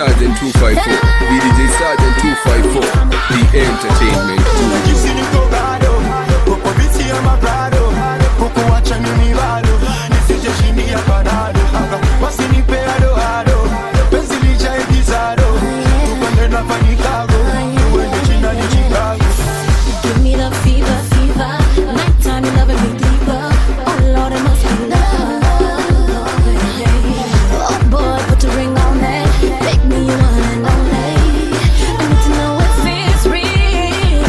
Sergeant 254, VDJ Sergeant 254, the entertainment guru. Give me the fever, fever. Nighttime, you loving me deeper. Oh Lord, it must be love. Oh boy, put the ring on it. Make me your one and only. I need to know if it's real.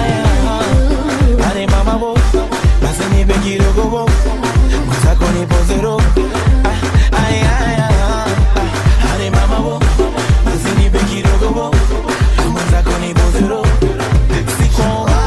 Ale mama bo, basi nipe kidogo bo, mwenzako nipo zero. Ah, ay, ay, ay, ah. Ale mama bo, basi nipe kidogo bo, mwenzako nipo zero. Siko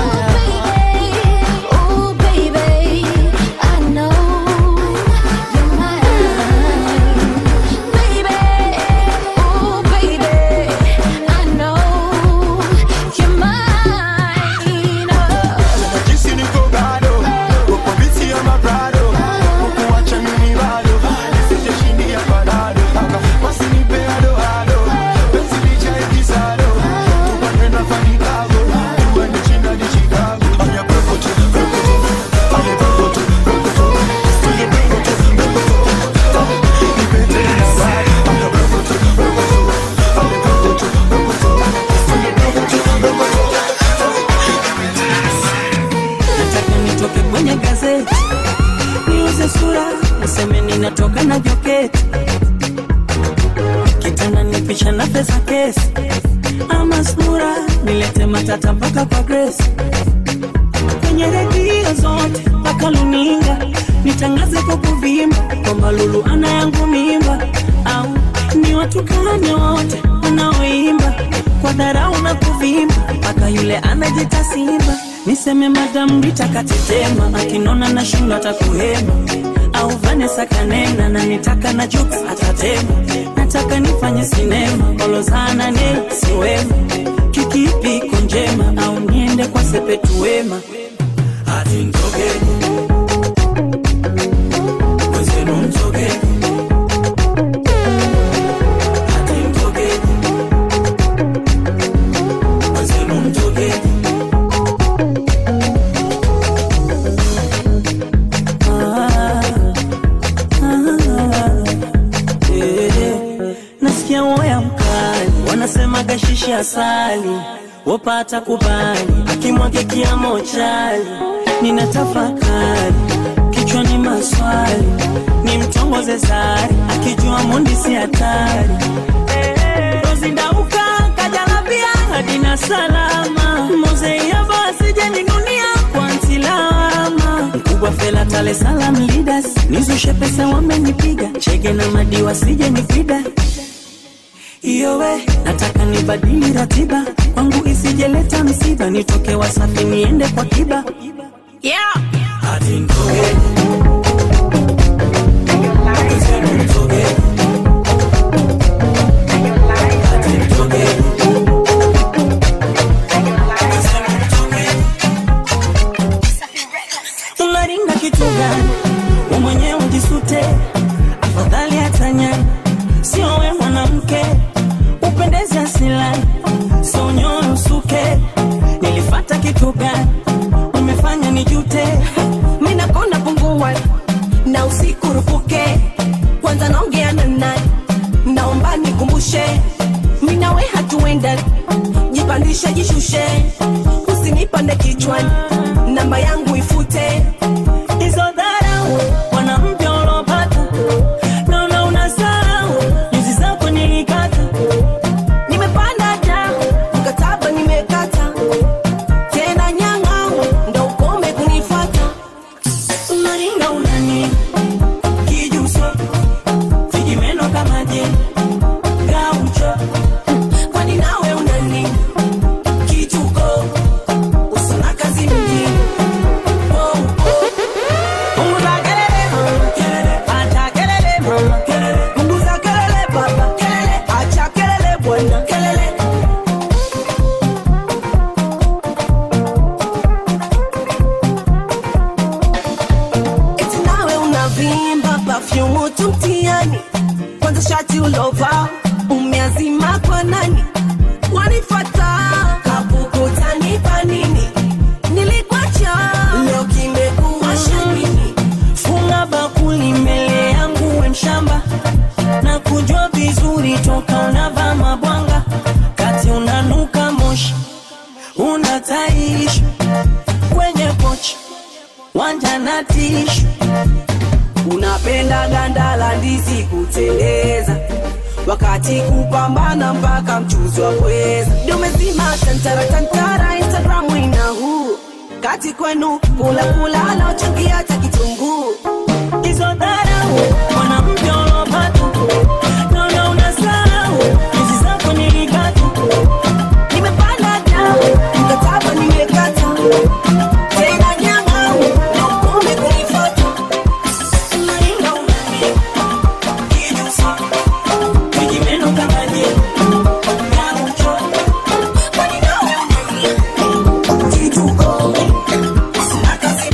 Oh baby, I know you're mine. Baby, oh baby, I know you're mine. jinsi niko bado, uko biti ya mabrado, ukuacha mimi bado, nisije chini ya parado. Basi nipe ado ado, penzi lijae kisado, tupande na fanikago, tuende chini hadi Chicago. Aya pekoto, pekoto, aya pekoto, pekoto, aya pekoto, pekoto, nipe tena bado. Aya pekoto, pekoto, aya pekoto, pekoto, aya pekoto, nataka nitoke kwenye gazeti niuze sura niseme ninatoka na joketi kitanda ni picha na pesa kesi ama sura nilete matata mpaka kwa Grace kwenye redio zote mpaka luninga nitangaze kwa kuvimba kwamba Lulu ana yangu mimba au ni watukane wote wanaoimba kwa dharau na kuvimba mpaka yule anajita simba niseme madamu litakatetema akinona na shinda atakuhema au Vanessa kanena na nitaka na jokes atatema nataka nifanye sinema olozana ne siwema kikipi iko njema au niende kwa sepetu wema ati ntogeni wezenu mtogeni ati mtogeni wezenu mtogeni Ah, ah, eh. nasikia woya mkali wanasema gashishi asali wapata kubali akimwage kiamo chali nina tafakari kichwani maswali ni mtongoze sari akijua mundi si hatari rozindauka kajalabia hadina salama mozeiava asijeninunia kwa ntilama mkubwa fela tale salam leaders nizushe pesa wamenipiga chege na madiwa sije nipida iyo we nataka nibadili ratiba kwangu isijeleta msiba nitoke wasafi niende kwa kiba yeah. Ati ntogeni. Wezenu mtogeni. Ati mtogeni. Wezenu mtogeni. unaringa kitu gani we mwenyewe ujisute afadhali hatanyani sio we mwanamke upendeze asilani sonyoe usuke nilifata kitu gani umefanya nijute minakona pungua na usiku rupuke kwanza naongea na nani naomba nikumbushe minawe hatuenda jipandishe jishushe usinipande kichwani namba yangu ifute hizo dharau mwanamke ulopata naona unasahau nyuzi zako nilikata nimepanda da mkataba nimekata tena nyang'au ndo ukome kunifata unaringa unani kijuso vijimeno kama je gaucho kwani nawe unani kichuko usina kazi mjini oh, oh. punguza kelele mama kelele acha kelele mama kelele punguza kelele baba kelele acha kelele bwana kelele eti nawe unavimba pafyumu tu mtiani kwanza shati ulova umeazima hata ishu kwenye pochi wanja na tishu unapenda ganda la ndizi kuteleza wakati kupambana mpaka mchuzi wa pweza dumezima tantara tantara instagramu ina huu kati kwenu kula kula anaochangia hata kitunguu hizo dharau mwanamke ulopata naona unasahau hizi zako nilikatu nimepanda dau mkataba nimekata tena nyang'au na ukome kunifata Unaringa unani, kijusa, kijimeno kama je, karucho, kwani nawe unani, kituko, sina kazi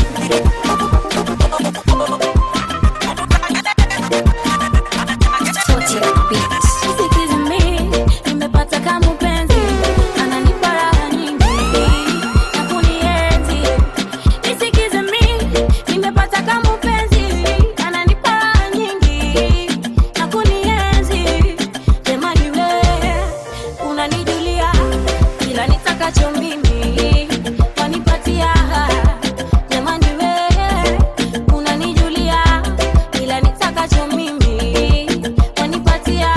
Sikizi mi, nimepata kama mpenzi, ananipa raha nyingi na kunienzi. Nisikize mi, nimepata kama mpenzi, ananipa raha nyingi na kunienzi. Jamani we, unanijulia kila nitakacho mimi, wanipatia. Jamani we, unanijulia kila nitakacho mimi, wanipatia.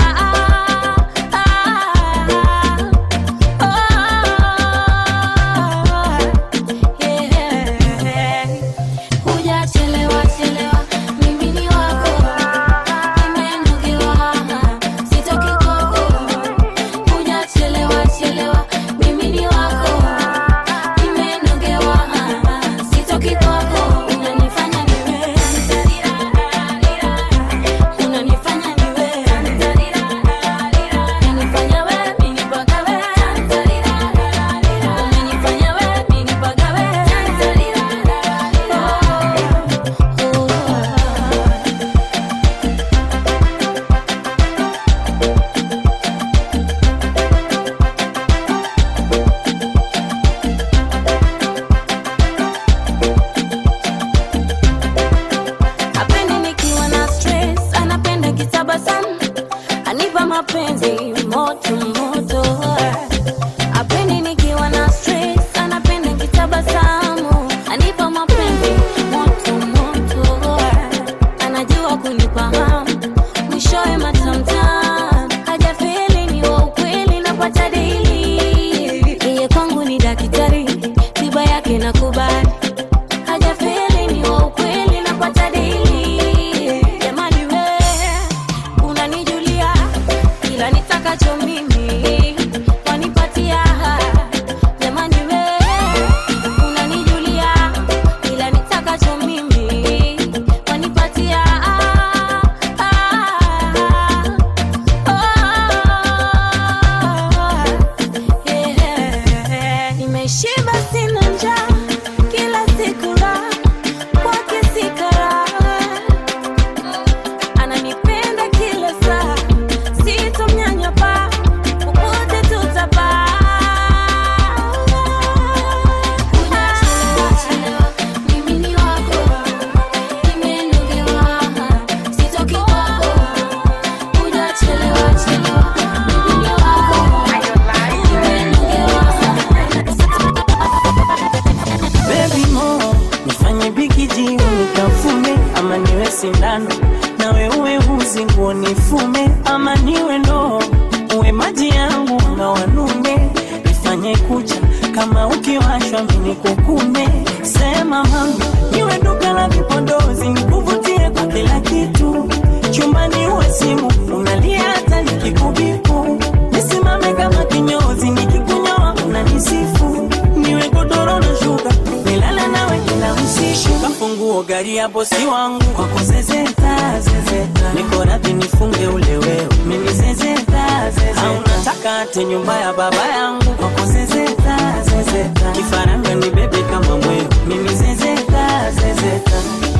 Hujachelewa chelewa, mimi ni wako, nimenogewa, sitoki kwako. Hujachelewa chelewa, mimi ni wako, nimenogewa, sitoki kwako. Unanifanya niwe unanifanya niwe unanifanya we mimi mpaka we unanifanya we mimi mpaka we Hapendi nikiwa na stress, anapenda kitabasamu, anipa mapenzi moto moto. Hapendi nikiwa na stress, anapenda kitabasamu, anipa mapenzi moto moto. Anajua kunipa hamu, mwishowe matamtam, hajafeli ni wa ukweli, napata dili. Yeye kwangu ni daktari, tiba yake nakubali hajafeli ni wa ukweli napata dili jamani we unanijulia kila nitakacho mimi wanipatia jamani we unanijulia kila nitakacho mimi wanipatia Yeah. Nimeshiba sina njaa kila siku raha kwake sikara ananipenda kila saa sitomnyanyapa popote tutapaa mimi ni wako nimenogewa sitoki kwako hujachelewa chelewa mimi ni wako nimenogewa Baby mo, nifanye bikiji unitafune, ama niwe sindano nawe uwe uzi nguo nifume, ama niwe ndoo uwe maji yangu na wanume, nifanye kucha kama ukiwashwa mini kukume, sema mama, niwe duka la vipodozi nikuvutie kwa kila kitu, chumbani uwe simu unalia hata nikikubipu, nisimame kama kinyozi nikikunyoa unanisifu, niwe godoro na shuka nilale nawe kila usiku, kafunguo gari ya bosi wangu kwako zezeta zezeta, niko radhi nifunge ule wewe mimi zezeta zezeta, au nataka ate nyumba ya baba yangu kwako zezeta zezeta, kifaranga ni bebe kama mwewe mimi zezeta zezeta.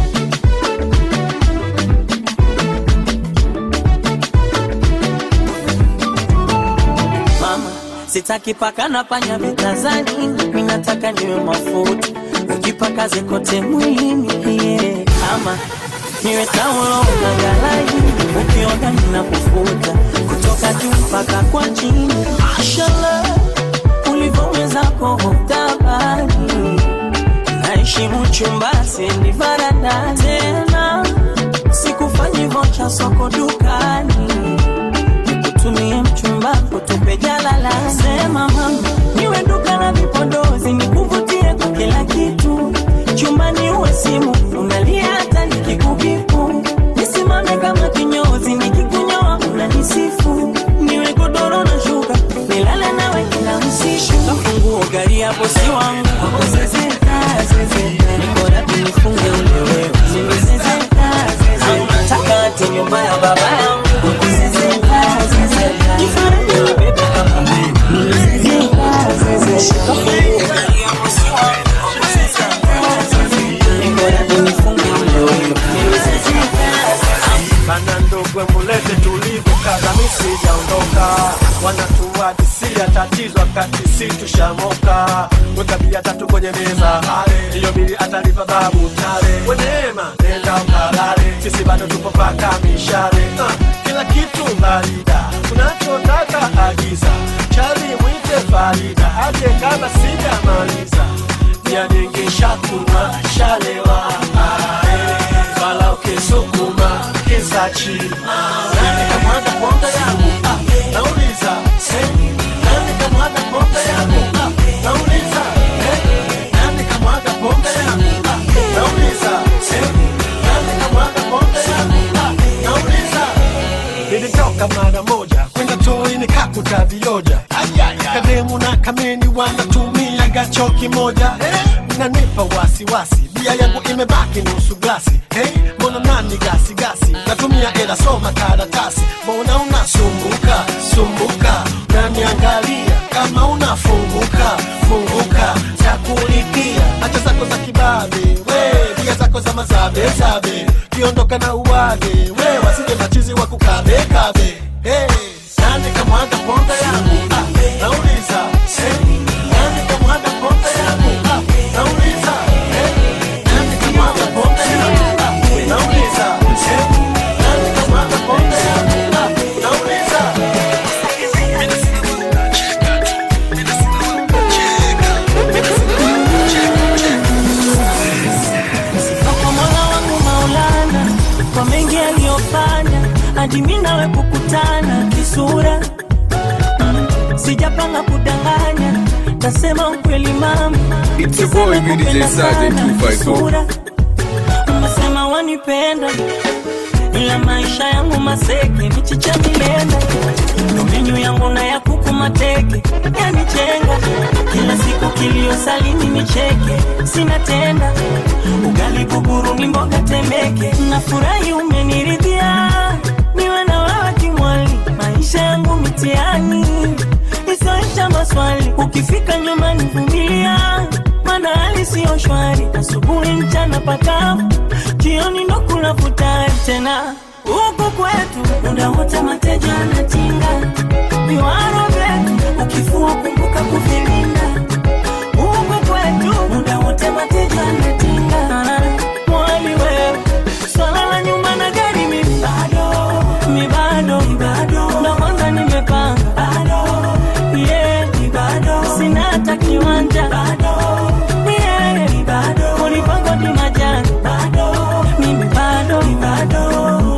Mama, sitaki paka na panya vitazani, mimi nataka niwe mafuta ukipaka kote mwilini yeah. Ama niwe taulo na galai, ukioga ninakufuta kutoka juu mpaka kwa chini. Mashallah, ulivyoweza zako tabani naheshimu chumba sendi varanda tena sikufanyi vocha soko dukani nikutumie mchumba kutupe jalala sema mama niwe duka la vipodozi nikuvutie kwa kila kitu chumbani uwe simu unalia hata nikikubipu nisimame kama kinyozi nikikunyoa unanisifu niwe godoro na shuka nilale nawe kila usiku kafunguo gari hapo si wangu Hapo zezeta, zezeta. niko rapi nifunge ule wewe nimezezeta zezeta. taka ati nyumba ya baba yangu Hapo zezeta, zezeta. Kifaranga nibebe kama mimi. Nimezezeta, zezeta. Kafunguo gari hapo si wangu Hapo zezeta, zezeta. niko rapi nifunge ule wewe nimezezeta bana ndogwe mulete tulivu kagami sijaondoka wanatuadisia tatizo wakati si tushamoka weka bia tatu kwenye meza hiyo bili atalipa babu tale wenema nenda ukalale sisi bado tupo paka mishale uh, kila kitu barida unachotaka agiza chali mwite farida aje kama sijamaliza bia nyingi shakunywa shalewa ae, wala ukisukuma kisachi nani kamwaga pombe yangu Ah, nauliza eh, nani kamwaga pombe yangu Ah, nauliza eh, nani kamwaga pombe yangu Ah, nauliza eh, nani kamwaga pombe yangu Ah, nauliza nilitoka mara moja kwenda toi nikakuta vioja kademu na kameni wanatumia gacho kimoja nanipa wasiwasi bia yangu imebaki nusu glasi hey, mbona nani gasi gasi natumia ela soma karatasi mbona unasumbuka sumbuka naniangalia kama unafunguka funguka takulipia hacha zako za kibabe we bia zako za mazabe zabe kiondoka na uwage we wasije machizi wa kukabekabe hey, nani kamwaga pombe yangu ah, nauliza hey, nani kamwaga pombe yangu ah, nauliza hey, nani kamwaga pombe yangu ah, nauliza hey, nani kamwaga pombe yangu ah, nauliza Sifa kwa Mola wangu Maulana kwa mengi aliyofanya hadi mimi nawe kukutana kisura. Mm, Sijapanga kudanganya, nasema ukweli mama. It's your boy, Sisemi VDJ kupenda Sergeant sana 254. kisura. Unasema wanipenda ila maisha yangu maseke michicha milenda ndo menyu yangu na ya kuku mateke yanichenga kila siku kilio salini nicheke sina tenda ugali buguru ni mboga temeke nafurahi umeniridhia niwe na wewe kimwali maisha yangu mitiani isoisha maswali ukifika nyumbani vumilia mana hali siyo shwari asubuhi mchana pakavu jioni ndo kula futari tena huku kwetu muda wote mateja anatinga viwaro vyetu ukifua kumbuka kuvilinda huku kwetu muda wote mateja anatinga mwali wewe swala la nyumba na gari mimi bado mi bado bado na kwanza nimepanga bado yeah mi bado sina hata kiwanja bado yeah mi bado ulipango ni majani bado mimi bado mi bado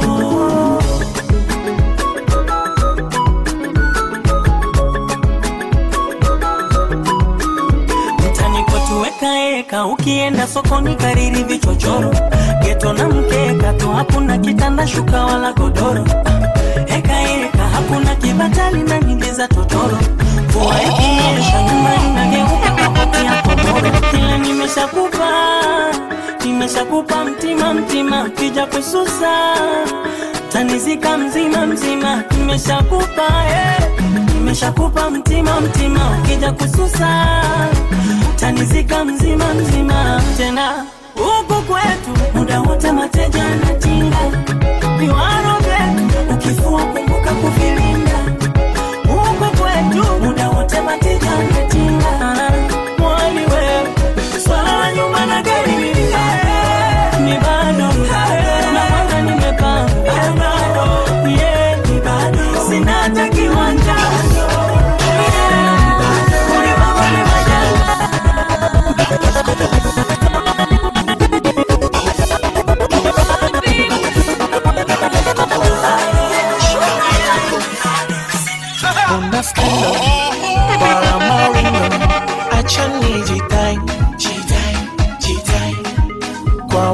mtani kwetu weka eka ukienda sokoni kariri vichochoro geto na mkeka tu hakuna kitanda shuka wala godoro eka eka hakuna kibatali na nyingi za totoro mvua ikinyesha nyumba inageuka kapoti ya komoro kila nimeshakupa nimeshakupa mtima mtima kija kususa tanizika mzima mzima nimeshakupa eh. nimeshakupa mtima mtima ukija kususa tanizika mzima mzima tena huku kwetu muda wote mateja anatinga viwaro vyetu ukifua kumbuka kuvilinda huku kwetu muda wote mateja anatinga mwali wewe swala la nyumba na gari ni bado na kwanza nimepanga yeah, ni bado sina hata kiwanja Yeah, ulipanga ni majani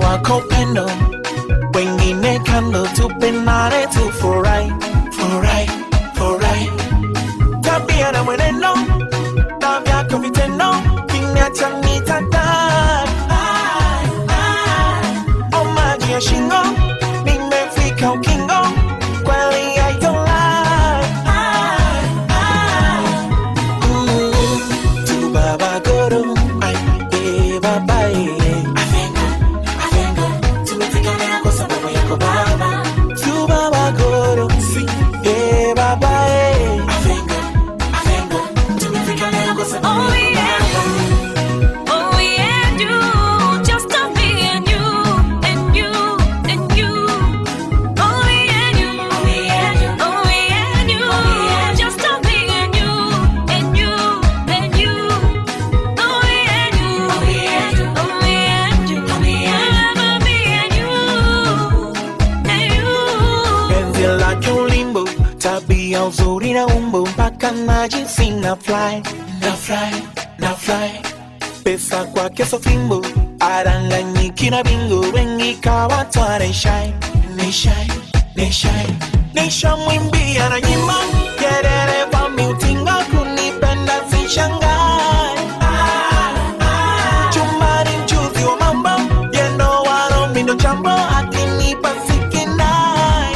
wako upendo wengine kando tupendane tufurahi furahi furahi tabia na mwenendo na vyako vitendo kiniacha nitadai o maji ya shingo nimefika ukingo kweli I don't lie Mm, tu baba goro ay eh baba eh avengo avengo tumefika leo kwa sababu yako baba tu baba goro si eh baba eh avengo avengo tumefika leo kwa sababu Oh, yako yeah. baba Oh, yeah, you, just to be and you, and you, and you. Oh, yeah, you, oh, yeah, you, just to be and you, and you, and you. Oh, yeah, you, oh, yeah, you, I'll ever be and you, and you. penzi lake ulimbo tabia uzuri na umbo mpaka na jinsi na fly na fly na fly pesa kwake so fimbo aranganyiki na bingo wengi kawatwa neshai neshai neshai neshamwimbia na nyimbo kerere kwa miutingo kunipenda sishangai chumbani mchuzi wa mambo yendo waro mindo chambo akinipa sikinai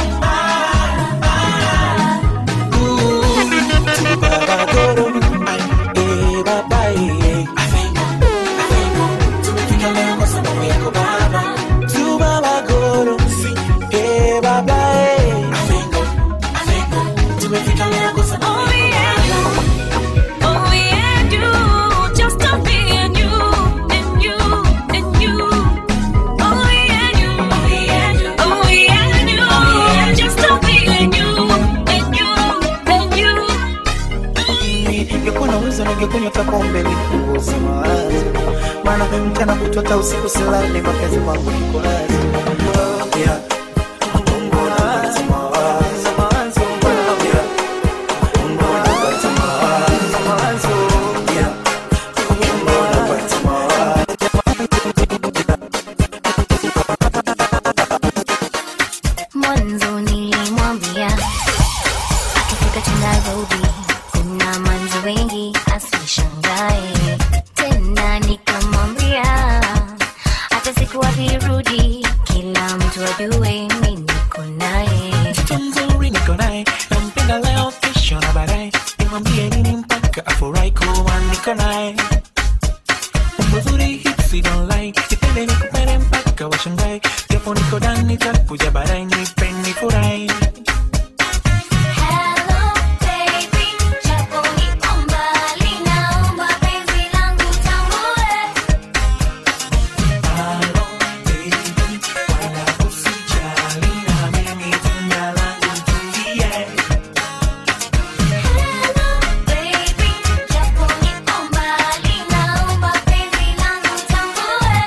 Oh, yeah. Oh, yeah, you, just to be and you, and you, and you. Oh, yeah, you, oh, yeah, you, just to be and you, and you, and you. ningekuwa na uwezo ningekunywa hata pombe nipunguze mawazo maana mchana kutota usiku silali mapenzi kwangu niko lazi Yeah. Mungu anapata mawazo, mawazo, yeah. Mungu anapata mawazo, mawazo, yeah. Mungu anapata mawazo. Mwanzo nilimwambia akifika tu Nairobi kuna manzi wengi asishangae. Tena nikamwambia hata siku akirudi kila mtu ajue mi niko naye. Mtoto mzuri niko naye nampenda leo kesho na baadaye nimwambie nini mpaka afurahi kuwa niko naye Mambo zuri hipsi don't lie nipende nikupende mpaka washangae japo niko ndani takuja baadaye nipe nifurahi Hello baby, japo niko mbali, naomba penzi langu tambue. Hello, baby, wala usijali na mimi tunda langu tulie Hello baby, japo niko mbali, naomba penzi langu tambue.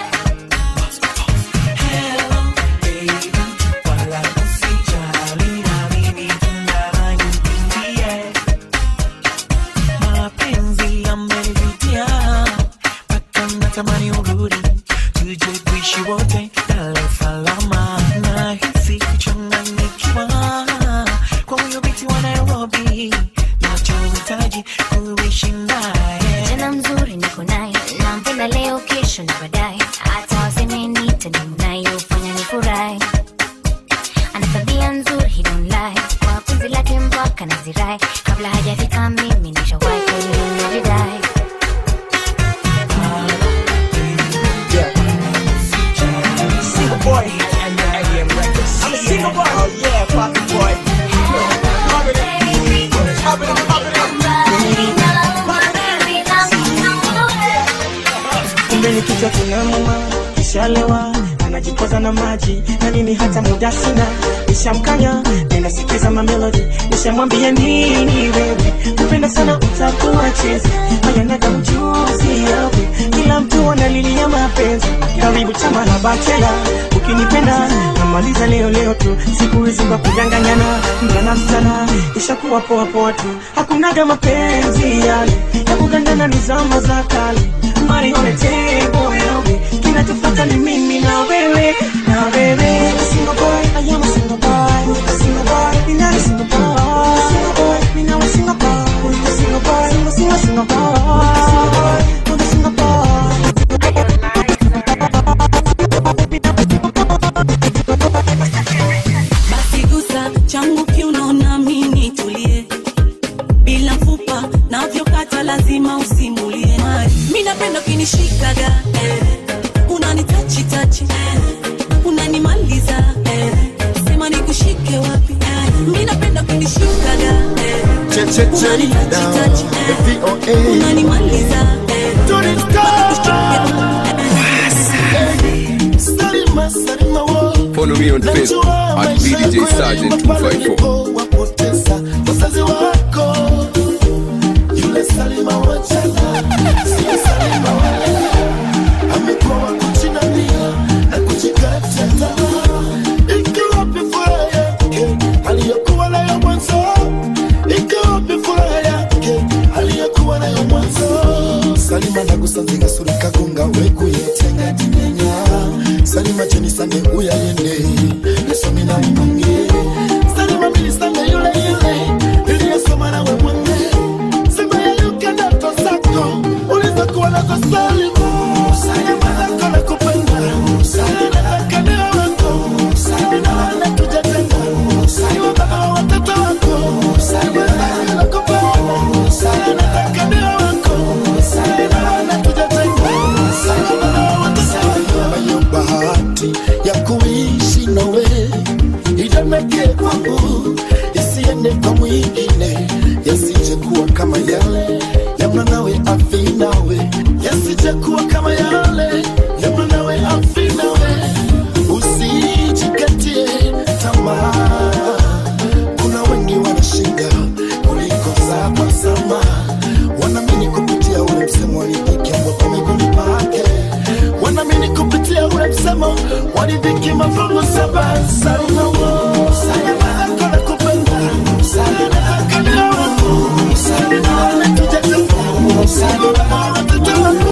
Hello, baby, wala usijali na mimi tunda langu tulie mapenzi yamenivutia mpaka natamani urudi tuje kuishi wote Dar es Salama nahisi kuchanganyikiwa kwa huyo binti wa Nairobi nachohitaji kuishi naye Kijana mzuri niko naye, nampenda leo, kesho na baadaye, hata waseme nite ninayofanya ni furahi. Ana tabia nzuri, he don't lie, kwa penzi lake mpaka nazirai, kabla hajafika mimi nishawahi kujidai. Single boy. I'm a single boy. Oh yeah, poppin' boy. Pop it up. Pop it up, pop it up. kumbe ni kichwa kina mama kishalewa anajipoza na maji na nini hata muda sina nishamkanya nenda sikiza mamelodi nishamwambia nini wewe kupenda sana utakuwa chezi mayanaga ujuzi yawe kila mtu analilia mapenzi karibu chama la bachela ukinipenda namaliza leo leo tu siku hizi kwa kudanganyana mvulana msichana ishakuwa poa poa tu hakunaga mapenzi yale ya kugandana ni zama za kale marionetebo yawe kinachofata ni mimi na wewe unanishikaga eh. unanitachitachi eh. unanimaliza eh. sema nikushike wapi eh. mi napenda kunishikaga eh. unanitachitachi eh. unanimaliza eh. Salima, Salima, wo. Follow me on Facebook at VDJ Sergeant 254. wapoteza wazazi wako yule salima wa jana si salima wa leo amekuwa wa kujinamia na kujikata tamaa ikiwapi furaha yake aliyokuwa nayo mwanzo ikiwapi furaha yake aliyokuwa nayo mwanzo salima nagusanzinga surikagunga wekuyetenga dinenya salima chenisane uyayende nesomina mmange salima milisane yule yule iliyesoma nawe mwange sema yayuke ndoto zako ulizokuwa nazo salima salima zako na kupenda nataka niwe wako salima natujatenga niwe baba wa watoto wako salima nakupenda salima nataka niwe wako salima natujatenga salima baba wa watoto wako hiyo bahati ya kuishi nawe ijaneke kwangu isiende kwa mwingine yasije kuwa kama yale yamna nawe afi nawe yasije kuwa kama yale yamna nawe afi nawe usijikatie tamaa kuna wengi wanashinda kuliko za kwa sama wanaamini kupitia ule msemo walidhiki ambapo miguuni pake wanaamini kupitia ule msemo walidhiki mafungu saba salma wo salama zako na kupenda salama kabila wako salama na tujatenga salama na watoto wako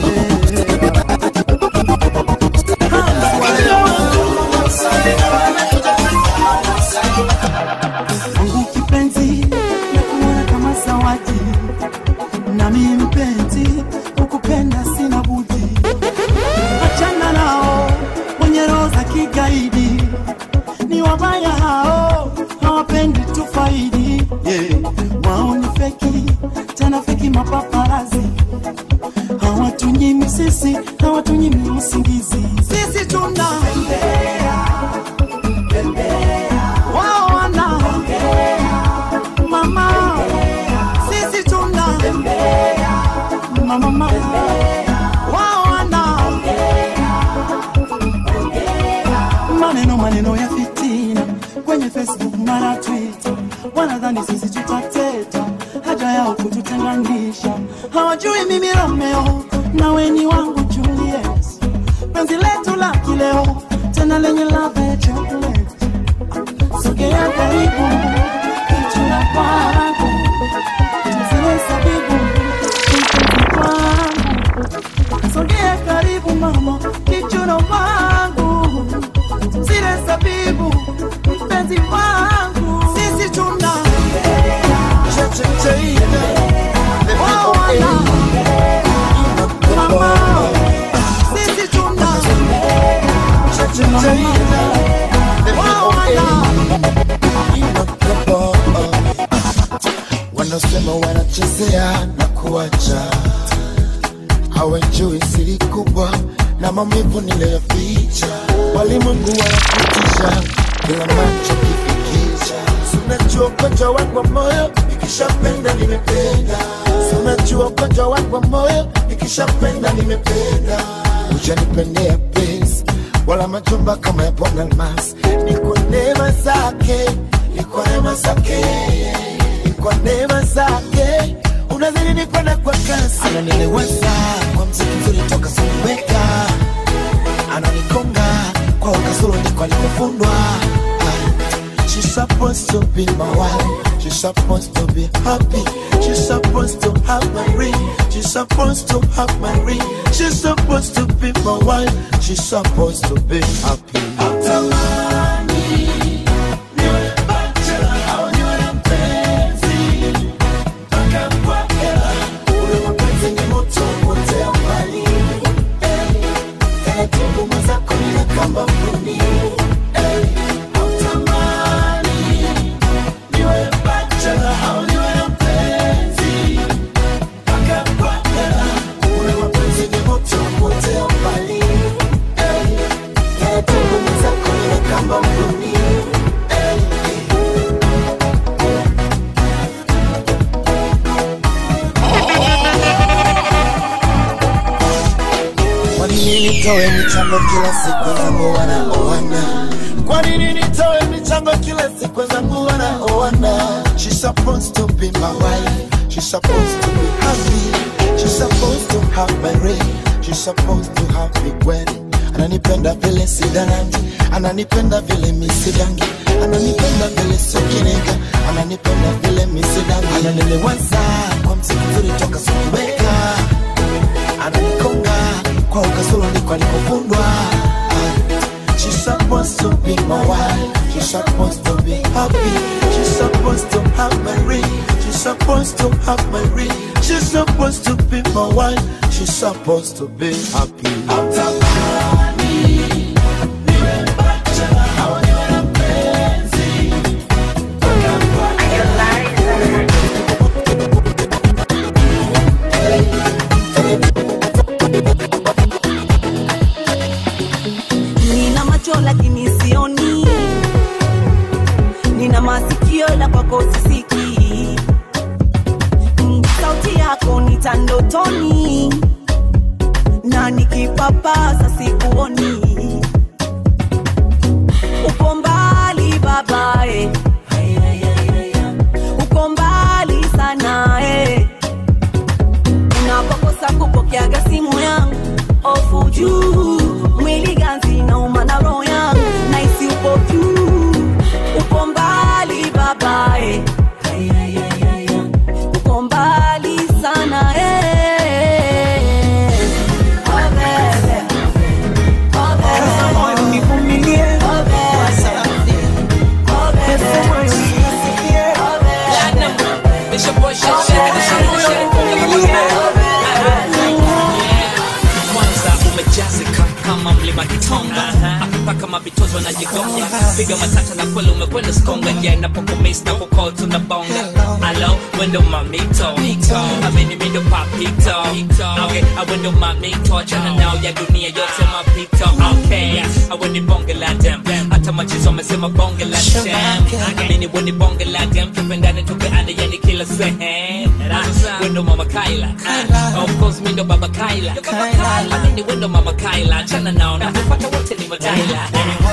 kabila wako salama na Mungu kipenzi na kuona kama zawadi nami mpenzi ukupenda sina budi achana nao wenye roho za kigaidi ni wabaya hao hawapendi tufaidi yeah. wao ni feki tena feki mapaparazi hawatunyimi sisi hawatunyimi usingizi sisi tuna wao wana mama sisi tuna mama mama wao wana maneno maneno ya fitina kwenye facebook mara twitter wanadhani sisi tutateta haja yao kututenganisha hawajui mimi romeo nawe ni wangu juliet penzi letu la kileo tena lenye ladha ya chocolate sogea karibu kichuna kwangu zile sabibu mpenzi kwangu sogea karibu mama kichuna kwangu zile sabibu mpenzi wangu sisi tuna Wao wana mama sisi tuna Wao wana wanasema wanachezea na kuacha hawajui siri kubwa na maumivu niliyoficha walimwengu wanakutisha kila macho kifikisha sinajua ugonjwa wangu wa moyo ikishapenda nimependa sinajua ugonjwa wangu wa moyo ikishapenda nimependa ujanipendea pesa wala majumba kama ya Bwana Almas ni kwa neema zake ni kwa neema zake ni kwa neema zake unazidi nikwenda kwa kasi ananieleweza kwa mziki mzuri toka sikuweka ananikonga kwa wakasoro ndiko alikofundwa She's supposed to be my wife. She's supposed to be happy. She's supposed to have my ring. She's supposed to have my ring. She's supposed to be my wife. She's supposed to be happy. nini nitoe michango kila siku zangu wanaoana kwa nini nitoe michango kila siku zangu wanaoana She's supposed to be my wife She's supposed to be happy She's supposed to have my ring She's supposed to have big wedding ananipenda vile sidanangi ananipenda vile misidangi ananipenda vile sokinega ananipenda vile misidangi ananelewaza kwa mziki mzuri toka sukiweka ananikonga kwa ukasolo ndiko alikofundwa She's supposed to be my wife. She's supposed to be happy. She's supposed to have my ring. She's supposed to have my ring. She's supposed to be my wife. She's supposed to be happy. nina macho lakini sioni nina masikio ila kwako sisikii Mm, sauti yako nita ndotoni na nikipapasa sikuoni uko mbali babae uko mbali sana eh. unapokosa kupokeaga simu yangu ofu juu mwili ganzi nauma na roho yangu naisi upo juu upo mbali babae uko mbali sana eh. Oh, baby. Oh, baby. Nivumilie. Oh, baby. Oh, baby. Oh, baby. kwanza umejazika kama mlima kitonga akipaka mapitozo na jigonga piga matata na kweli umekwenda skonga ja inapokumis na kukol tunabonga alo wendo mamito amini mindo papito okay awendo mamito achana nao ya dunia yote mapito okay aweni bonge la dem hata machizo amesema bonge la dem amini weni bonge la dem tupendane tupeane yani kila sehemu wendo mama kaila of course mindo baba kaila amini wendo mama kaila achana nao na kupata wote ni mataila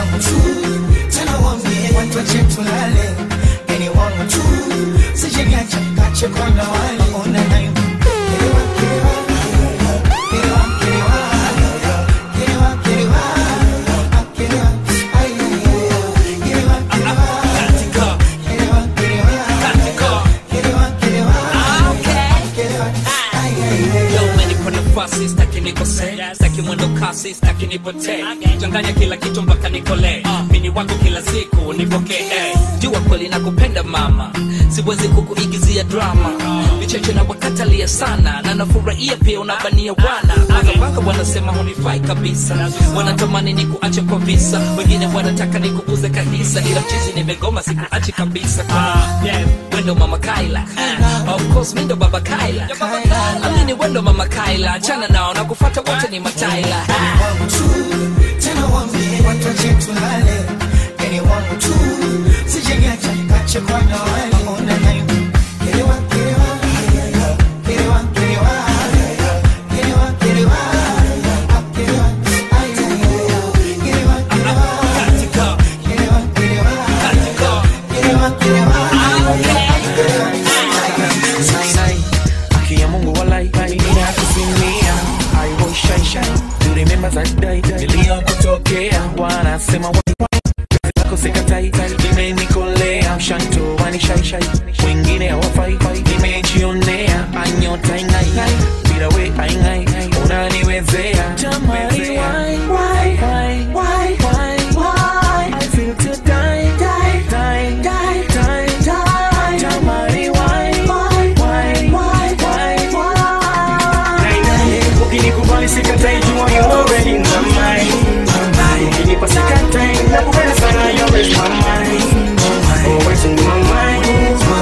tena wambie watu wache tulale yani wangu tu sijegacha kache kwa na wale ona nayo Kelewa, kelewa, kelewa, kelewa, kelewa, kelewa, ah, kelewa, ay, ay, ay, kelewa, kelewa, katika kelewa, kelewa, katika kelewa, kelewa, kelewa, ay, ay, ay. Leo umenipa nafasi staki nikose staki mwendo kasi staki nipotee changanya kila kitu mpaka nikole mini wako kila siku nipokee jua kweli nakupenda mama siwezi kukuigizia drama vicheche na wakatalia sana na nafurahia pia unabania wana mazabaka wanasema hunifai kabisa wanatamani nikuache kwa visa wengine wanataka nikuuze kahisa ila mchizi nimegoma sikuachi kabisa ah, yeah. wendo mama kaila ah, of course mindo baba kaila amini wendo mama kaila achana nao na kufata wote ni mataila wangu tu tena wambie watu wache tulale yani wangu tu sijegacha kache kwa na wale ona nayo kelewa kelewa kelewa kelewa kelewa kelewa ah, kelewa ay ay ay kelewa kelewa katika kelewa kelewa katika kelewa kelewa Nai, nai, haki ya Mungu walai inakusimia I will shine shine you remember that day niliyokutokea wanasema zako sikatai imenikolea mshanto wani shai shai wengine hawafai nimejionea anyota ingai bila we aingai unaniwezea Jamani, why, why, why, why, why, why? I feel to die, die, die, die, die, die. Jamani, why, why, why, why, why, why? Ukinikubali sikatai, jua you're already in my mind. Ukinipa sikatai, nakupenda sana, you're always my mind. Always in my mind.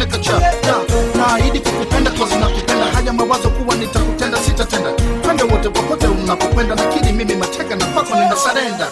kacha yeah. naahidi kukupenda kozi nakupenda haya mawazo kuwa nitakutenda sitatenda twende wote popote unapokwenda lakini mimi mateka na kwako nina sarenda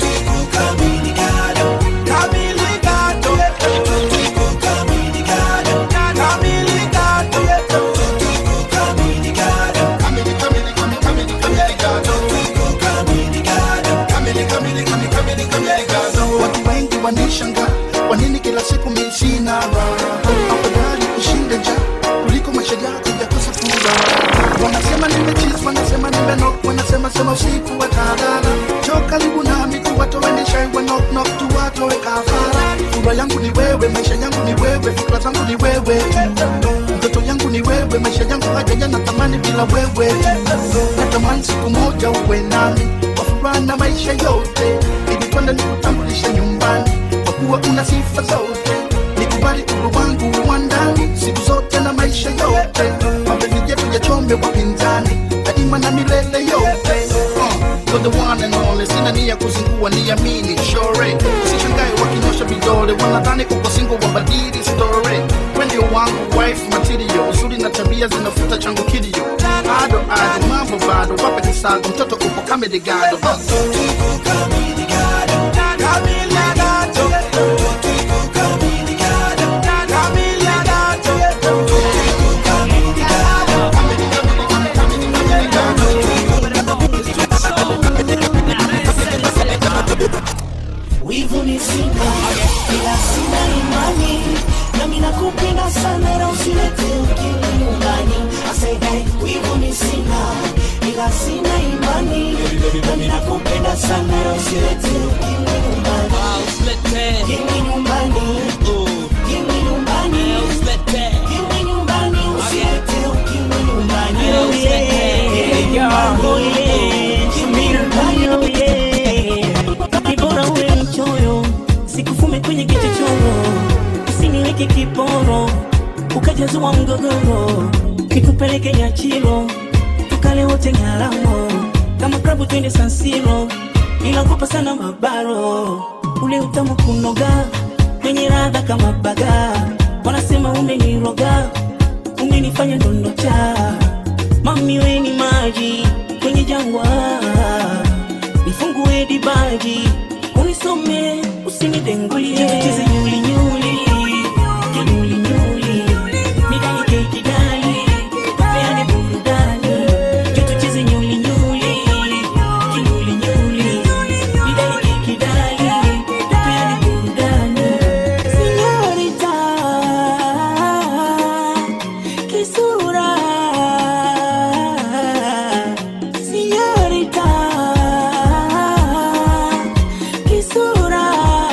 watu wengi wanishanga kwa nini kila siku mi sina raha afadhali kushinda njaa kuliko maisha yako yakosa furaha wanasema nimechis wanasema nimenok wanasema sema usiku watalala jo karibu nami tuwatoenisha wenoknok tuwatoe kafara furaha yangu ni wewe maisha yangu ni wewe fikra zangu ni wewe tu mtoto yangu ni wewe maisha yangu hajaja na thamani bila wewe tu natamani siku moja uwe nami kwa furaha na maisha yote ili twende nikutambulishe nyumbani kwa kuwa una sifa zote nikubali uru wangu wa ndani siku zote na maisha yote mapenzi yetu yachome wapinzani daima na milele yote uh, you're the one and only sina nia kuzingua niamini shore sishangae wakinyosha vidole wanadhani uko singo wabadili story wendio wangu wife material uzuri na tabia zinafuta changu kilio ado ado mambo bado wape kisago mtoto upo kamedigado uh. wivu ni sina ila sina imani nami nakupenda sana na usilete ukili nyumbani asaidae wivu ni sina ila sina imani nami nakupenda sana na usilete ukili nyumbani Ukili nyumbani Ukili nyumbani Ukili nyumbani usilete ukili nyumbani Oh yeah, oh yeah, ukili nyumbani oh yeah ni bora uwe mchoyo, sikufume kwenye kichochoro, usiniweke kiporo, ukajazua mgogoro, nikupeleke Nyachiro, tukale wote Ng'aramo, kama klabu twende San Siro, ila kupa sana mabaro, ule utamu kunoga, kwenye radha kama baga, wanasema umeniroga, umenifanya ndondocha, mami we ni maji kwenye jangwa nifungue dibaji unisome usinidengulie tucheze nyuli nyuli kinyuli nyuli midani keki dali peane burudani jo tucheze nyuli nyuli kinyuli nyuli midani keki dali peane burudani Señorita, kisura Señorita, kisura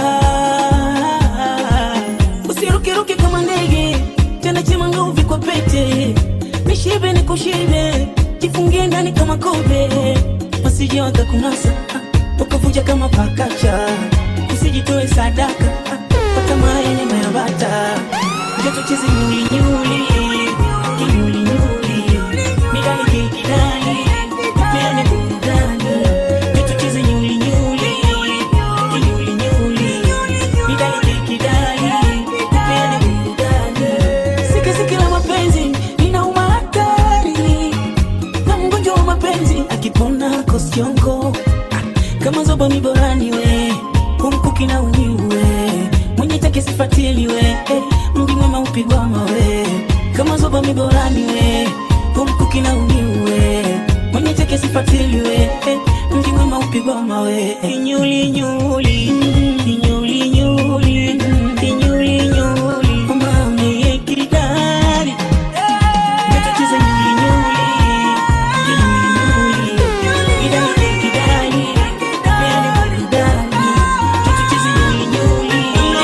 usirukeruke kama ndege tena chemanga uvikwa pete mishibe ni kushibe jifungie ndani kama kobe wasije wakakunasa ah, wakavunja kama pakacha usijitoe sadaka ah, pata maya nyama ya bata joto cheze nyulinyuli kinyulinyuli midani kekidani peane burudani joto cheze nyulinyuli kinyulinyuli midani kekidani peane burudani sikisiki la mapenzi inauma hatari na mgonjwa wa mapenzi akipona kosiongo kama zoba miborani we kumkuki na unyiwe mwenye take sifatiliwe eh, mji mwema upigwa mawe kama zoba miborani we kumkuki na unyiwe mwenye take sifatiliwe eh, mji mwema upigwa mawe kinyuli nyuli kinyuli nyuli kinyuli nyuli mama yekidari Tucheze nyuli nyuli kinyuli nyuli idani kidani peane burudani tucheze nyuli nyuli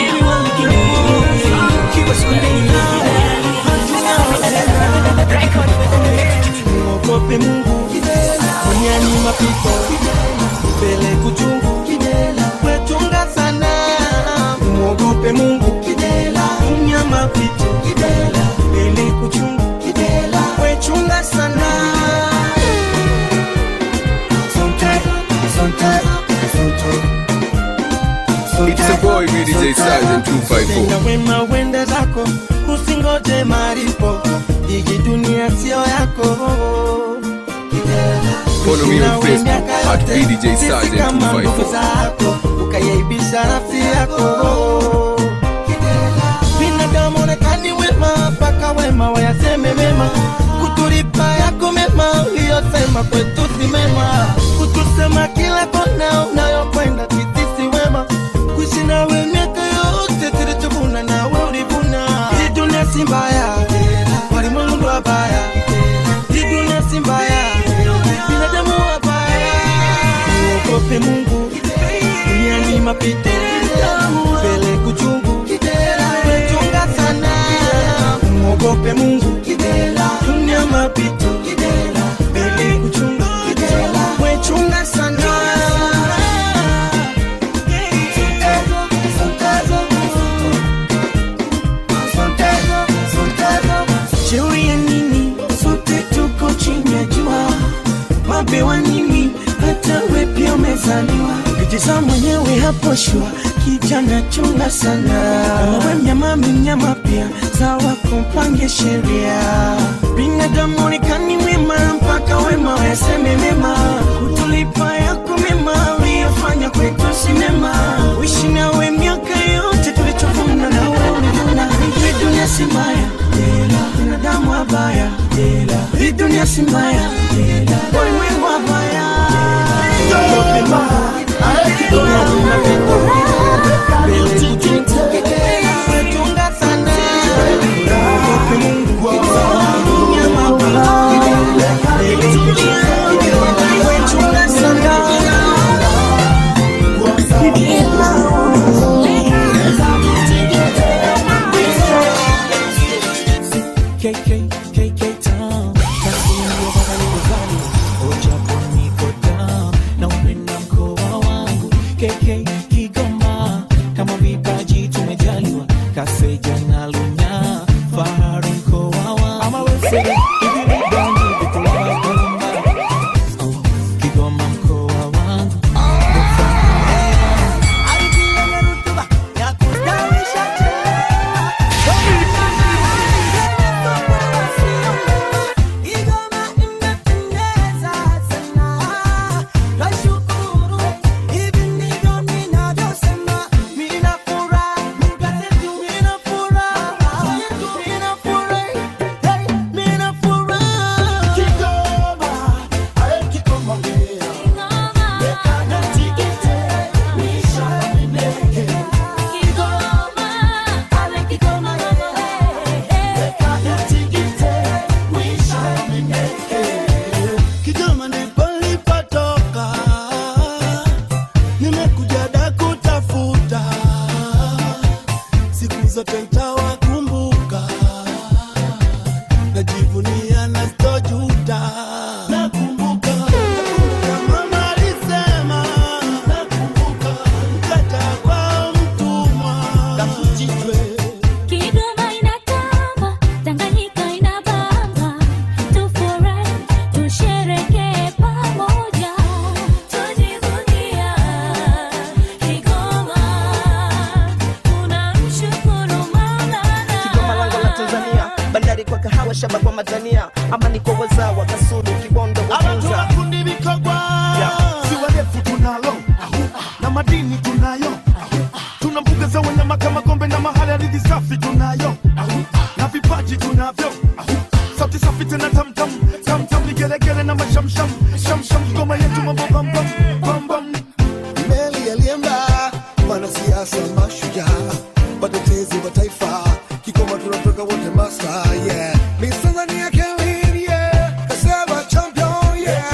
Muogope Mungu, duniani mapito, mbele kuchungu, wetunga sana. Muogope Mungu, dunia mapito, mbele kuchungu, wechunga sana. Sonte, sonte, sonte. It's a boy Call me DJ Sergeant 254. Tenda wema wende zako, usingoje maripo, hii dunia sio yako. Follow me on Facebook at VDJ Sergeant kama ndugu 254. zako ukayaibisha nafsi yako. Binadamu onekani wema mpaka wema wayaseme mema, kutulipa yako mema uliyosema kwetu si mema, kutusema kila kona unayokwenda sisi si wema, kuishi nawe miaka yote tulichovuna nawe ulivuna. Hii dunia si mbaya, walimwengu wabaya, hii dunia si mbaya, binadamu wabaya. Muogope Mungu, duniani mapito, mbele kuchungu, wechunga sana. Muogope Mungu, dunia mapito, mbele kuchungu, wechunga sana. Shauri ya nini? Sote tuko chini ya jua, mabewa nini? Hata we pia umezaliwa, ukijiza mwenyewe hapo shua, kijana chunga sana. Kama we mnyama, mi mnyama pia, sawa kumpange sheria. Binadamu onekani mwema, mpaka wema wayaseme mema, kutulipa yako mema uliyofanya kwetu sinema, uishi nawe miaka yote tulichovuna nawe ulivuna. Hii dunia si mbaya, binadamu wabaya, hii dunia si mbaya, walimwengu wabaya. Ogope Mungu, mbele kuchungu, wechunga sana. Ogope Mungu, dunia mapito, mbele kuchungu, wechunga sana. KK, KK Town. Kasi ndio baba nilizali. Ojapo niko down. Na upenda mkoa wangu. KK Kigoma. Kama vipaji tumejaliwa. Kaseja na Lunya. Fahari mkoa wangu. Ama wese, hivi ni gani vitu wa Goma? Oh, Kigoma mkoa wangu. Ndo fahari yangu. Ardhi yenye rutuba ya kustawisha Kijoma ndipo nilipotoka, nimekuja da kutafuta, siku zote ntawakumbuka, najivunia na sitojuta. Nakumbuka, nakumbuka mama alisema, nakumbuka mkata kwa mtumwa, nakujijwe Kigoma inatamba, Tanganyika inabamba, tufurahi, tusherehekee pamoja, tujivunia Kigoma, tunamshukuru Maulana. Kigoma lango la Tanzania, bandari kwa kahawa, shamba kwa matania, amani kwa wazawa, Kasulu, Kibondo, Uvinza. kundi vikogwa ziwa refu tunalo na madini tunayo tuna mbuga za wanyama kama gombe na mahali ardhi safi tunayo na vipaji tunavyo sauti safi tena tamtam tamtam vigelegele na mashamsham shamsham ngoma yetu mambo bambam bambam meli alienda wanasiasa mashujaa watetezi wa taifa kikoma tunatoka wote masta yeah Miss Tanzania Kelly yeah kasema champion yeah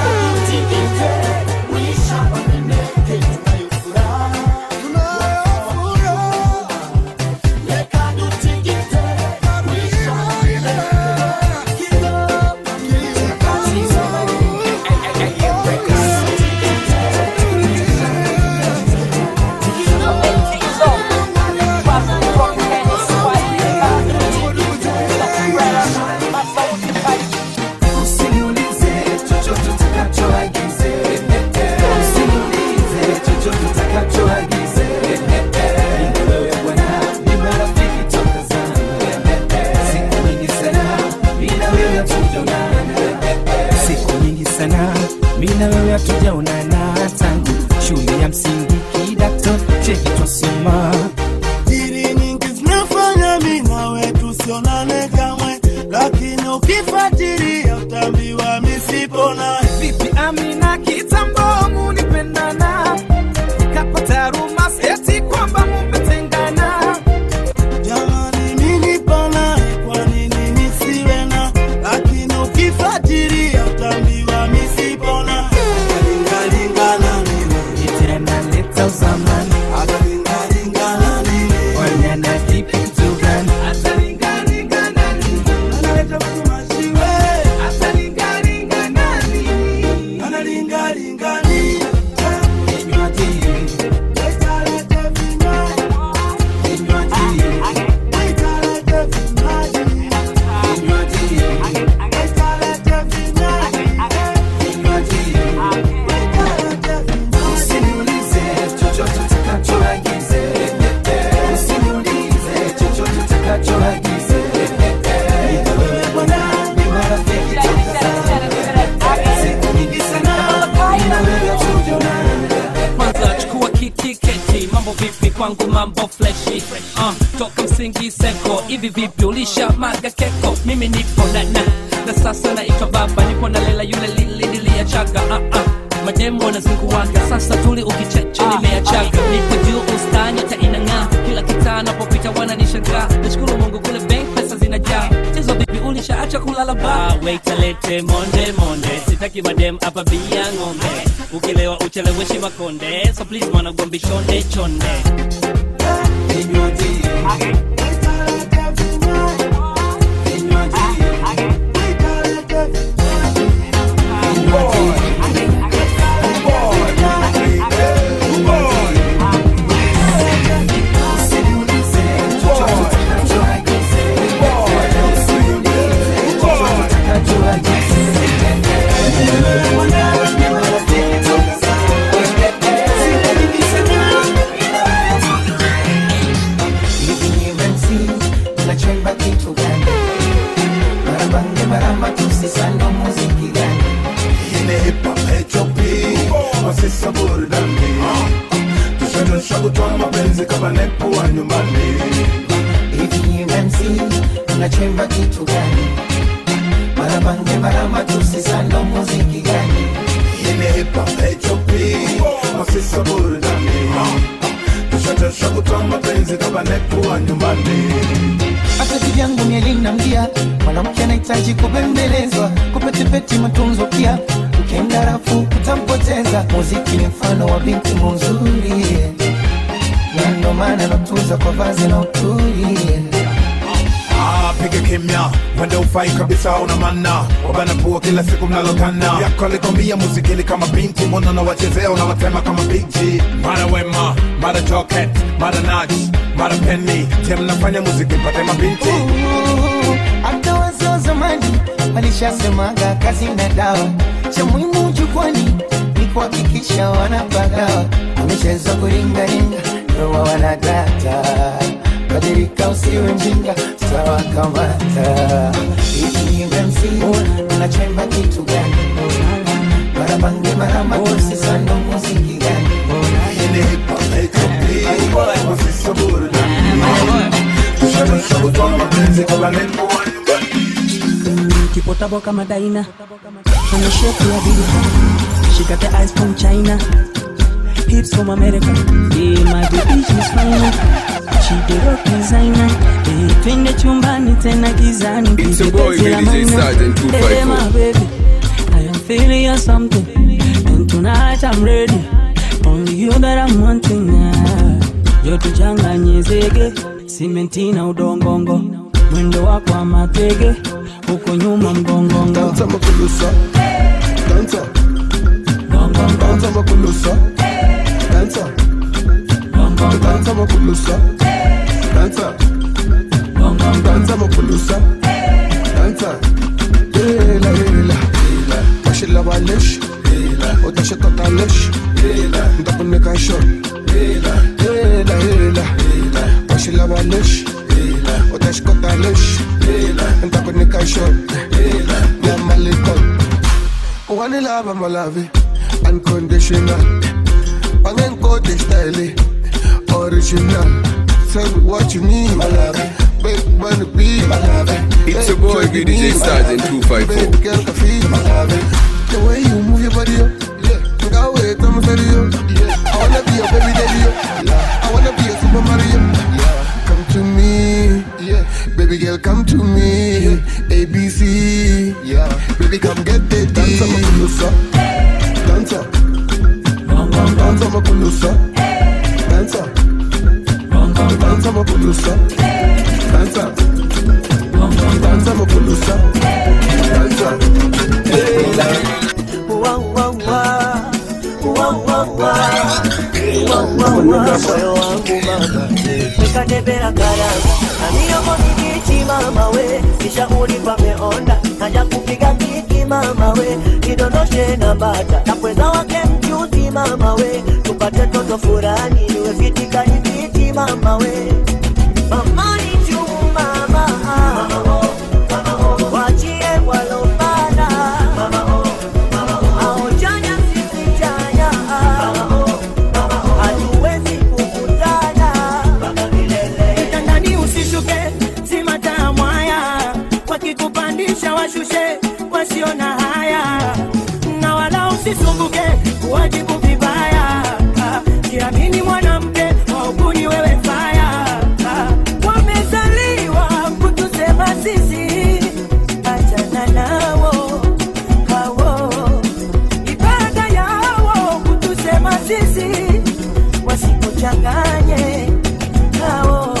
Hey, hatujaonana tangu shule ya msingi kidato cheki twasoma Siri nyingi zinafanya mi nawe tusionane kamwe, lakini ukifuatilia utaambiwa mi sipo naye. vipi amina kitambo munipendana kapata rumas eti kwamba mumetengana Jamani, mi nipo naye, kwa nini nisiwe na? Lakini ukifuatilia utaambiwa mi sipo naye. Atalingalingana nini? tena leta uzamani Atalingalingana nini? wanyana kipi mtu gani Atalingalingana nini? Analeta mtu mashiwe. atalingalingana nini Analingalinga nini? kinywaji Italete vinywaji. kinywaji Italete vinywaji. kinywaji Italete vinywaji. Usiniulize chochote utakachoagize. Usiniulize chochote utakachoagize. Ila wewe bwana ni marafiki toka zamani. Siku nyingi sana mimi na wewe hatujaonana. kwanza chukua kiti keti mambo vipi kwangu mambo fleshi uh, toka msingi seko hivi vipi ulisha maga keko mimi nipo nana na sasa naitwa baba nipo na lela yule lili niliyachaga uh, uh. mademo nazunguwaga sasa tuli ukicheche nimeachaga nipo juu ustani hata inang'aa kila kitaa napopita wananishangaa nashukuru mungu kule bank pesa zinajaa chezo vipi ulishaacha kulala ba waitalete monde monde sitaki madem hapa bia ng'ombe ukilewa ucheleweshi makonde so please mwana gombi chonde chonde Kinywaji, usiniulize chochote utakachoagize. Usiniulize chochote utakachoagize. Wewe bwana ni marafiki toka zamani. Siku nyingi sana hivi ni MC unachemba kitu gani? Marabange maramba tusisando muziki gani? Ile hip hop HOP Masisa burudani Tushadosha kutoa mapenzi kama nepo wa nyumbani Hivi ni MC unachemba kitu gani? Marabange maramba tusisando muziki gani? Ile hip hop HOP Masisa burudani Tushadosha kutoa mapenzi kama nepo wa nyumbani hata kivyangu mielina mgia mwanamke anahitaji kubembelezwa kupetipeti matunzo pia ukienda rafu utampoteza muziki ni mfano wa binti mzuri na ndo maana natunza kwa vazi na uturi Ah, piga kimya wende ufai kabisa una mana wabana pua kila siku mnalokana yako alikwambia muzikili kama binti mbona unawachezea unawatema kama big G mara wema mara joket mara nach mara penny te mnafanya muziki mpate mabinti hata wazee wa zamani walishasemaga kazi na dawa cha muhimu jukwani ni kuhakikisha wanapagawa amecheza kuringaringa ndoa wanadata badilika usiwe mjinga tutawakamata hivi MC unachemba kitu gani marabange maramba tusisando muziki gani Ile hip hop HOP Masisa burudani Tushadosha kutoa mapenzi kama nepo wa kipotabo kama daina kwenye shepu ya bili she got the eyes from china hips from america yeah, my baby she's fine she the rock designer eh, twende chumbani tena gizani It's your boy, Pete la DJ maina. Sergeant 254. Eh, my baby I am feeling you something and tonight I'm ready only you that I'm wanting now yote changanye zege simenti na udongongo mwendo wako wa matege huko nyuma mgongongo Danza makulusa Danza Danza makulusa Danza Danza makulusa Danza Danza makulusa Danza Hela hela Tashila balish Utashita talish Ndakunika shot Hela hela Tashila balish Utashika talish Ndakunika shot Yeah, my little One love, my love unconditional. Pangen kote style, original. Tell me what you need, my love. Big money be, my love. It's your boy, Baby, VDJ my Sergeant love. 254. Baby girl can feel my love. The way you move your body, yo. Yeah. Go away, come steady, yo. Yeah. I wanna be your baby daddy, yo. Yeah. I wanna be your Super Mario. Yeah. Come to me, yeah. Baby girl, come to me. ABC, yeah. Baby, come get the D. Dance on my pulusa. Dance up. Dance on my pulusa. Dance up. Dance on my pulusa. Dance up. Dance on my pulusa. Dance up. moyo wangu mama wekadebera karanga na miyogo mibichi mama we kishauri pameonda naja kupiga kiki mama we kidondoshe na bata na pweza wake mchuzi mama we tupate toto furani niwe vitikani viti mama we mama ni juu mama wachie walopanda aojanya sisijanya hatuwezi kukutana kitandani usishuke simata mwaya wakikupandisha washushe wasio na haya na wala usisumbuke kuwajibu vibaya Ah, jiamini mwanamke wauguni wewe faya Ah, wamezaliwa kutusema sisi achana nawo hawo ibada yawo kutusema sisi wasikuchanganye hao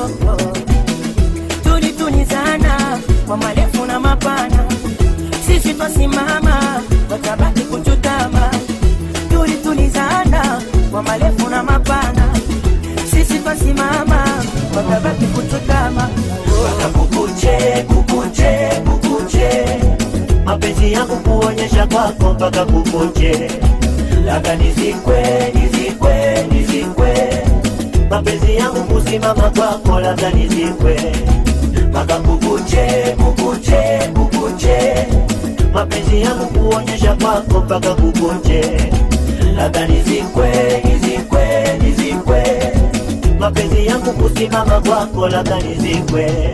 tulitunizana kwa marefu na mapana sisi twasimama watabaki kuchutama tulitulizana kwa marefu na mapana sisi twasimama watabaki kuchutama kukuche kukuche kukuche mapenzi yangu kuonyesha kwako mpaka kukuche labda nizikwe nizikwe nizikwe mapenzi yangu kusimama kwako labda nizikwe mpaka kukuche kukuche kukuche mapenzi yangu kuonyesha kwako mpaka kukuche labda nizikwe nizikwe nizikwe mapenzi yangu kusimama kwako labda nizikwe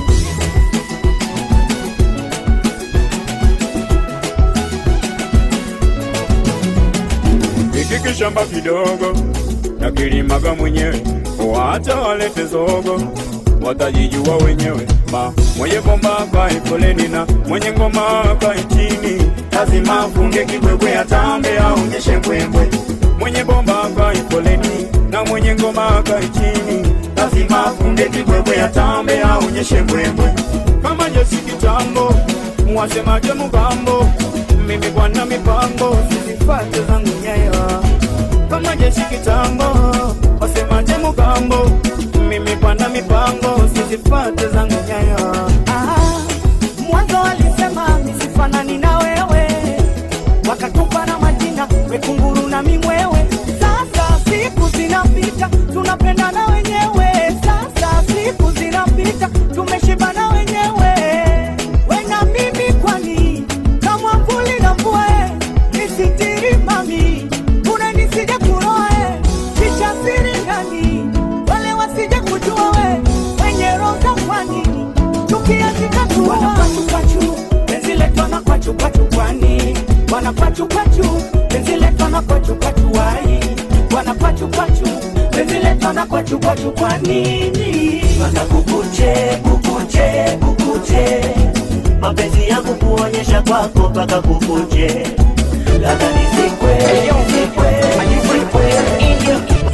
hiki kishamba kidogo na kilimaga mwenyewe, hata walete zogo watajijua wenyewe. Ma mwenye bomba akae foleni na mwenye ngoma akae chini, lazima afunge kibwebwe, atambe aonyeshe mbwembwe. Mwenye bomba akae foleni na mwenye ngoma akae chini, lazima afunge kibwebwe, atambe aonyeshe mbwembwe. Kama Jesi kitambo mwasemaje mugambo, mimi bwana mipango sizifate zangu nyayo kama jeshi kitambo, wasemaje mugambo, mimi bwana mipango sizifate zangu nyayo mwanzo walisema misifanani na wewe wakatupa na majina wekunguru na mimwewe sasa siku zinapita tunapendana wenyewe sasa siku zinapita tumeshibana wenyewe we na mimi kwani kama mvuli na mvua eh, nisitiri mami una nisije kuroe kisha siri ndani wale wasije kujua we wenye roza kwani tukiazikatua wanakwachukachu penzi letu wanakwachukachukwani wanakwachukachu penzi letu wanakwachukachu wai wanakwachukachu penzi letu wanakwachukachu kwa nini kukuche kukuche kukuche mapenzi yangu kuonyesha kwako mpaka kukuche labda nizikwe nizikwe nizikwe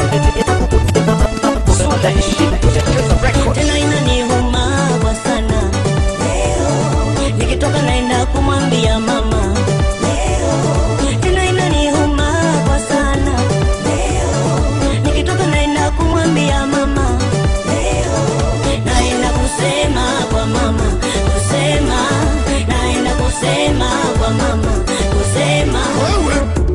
tena inaniuma kwa sana nikitoka naenda kumwambia mama tena inaniuma kwa sana nikitoka naenda kumwambia mama naenda kusema kwa mama kusema naenda kusema kwa mama kusema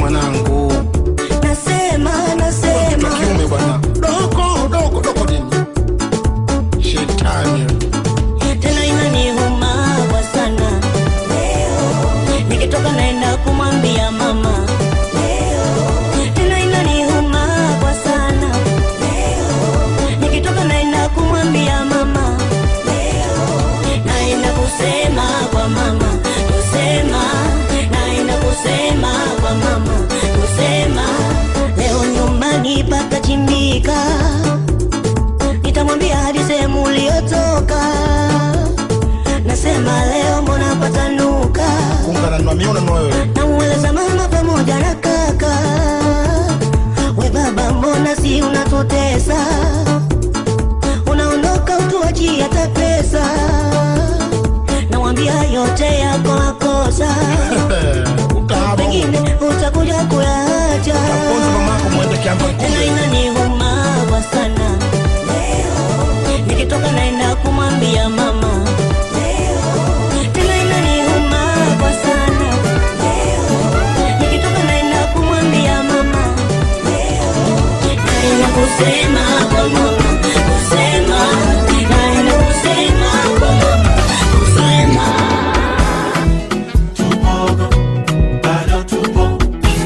mwanangu nasema nasema kiume bwana dogo dogo dogo nini shetani tena inaniuma kwa sana nikitoka naenda kumwambia mama tena inaniuma kwa sana nikitoka naenda kumwambia mama naenda kusema kwa mama kusema naenda kusema kwa mama kusema leo nyumbani pakachimbika nitamwambia hadi sehemu uliotoka nasema leo mbona patanuka kungananwa miona wewe namueleza mama pamoja na kaka we baba mbona si unatutesa unaondoka utuachi hata pesa nawambia yote yako makosa pengine utakuja kuyaacha tena inaniuma kwa sana nikitoka naenda kumwambia mama tena inaniuma kwa sana nikitoka naenda kumwambia mama naenda kusema kwa mama kusema naenda kusema kwa mama kusema bado tupo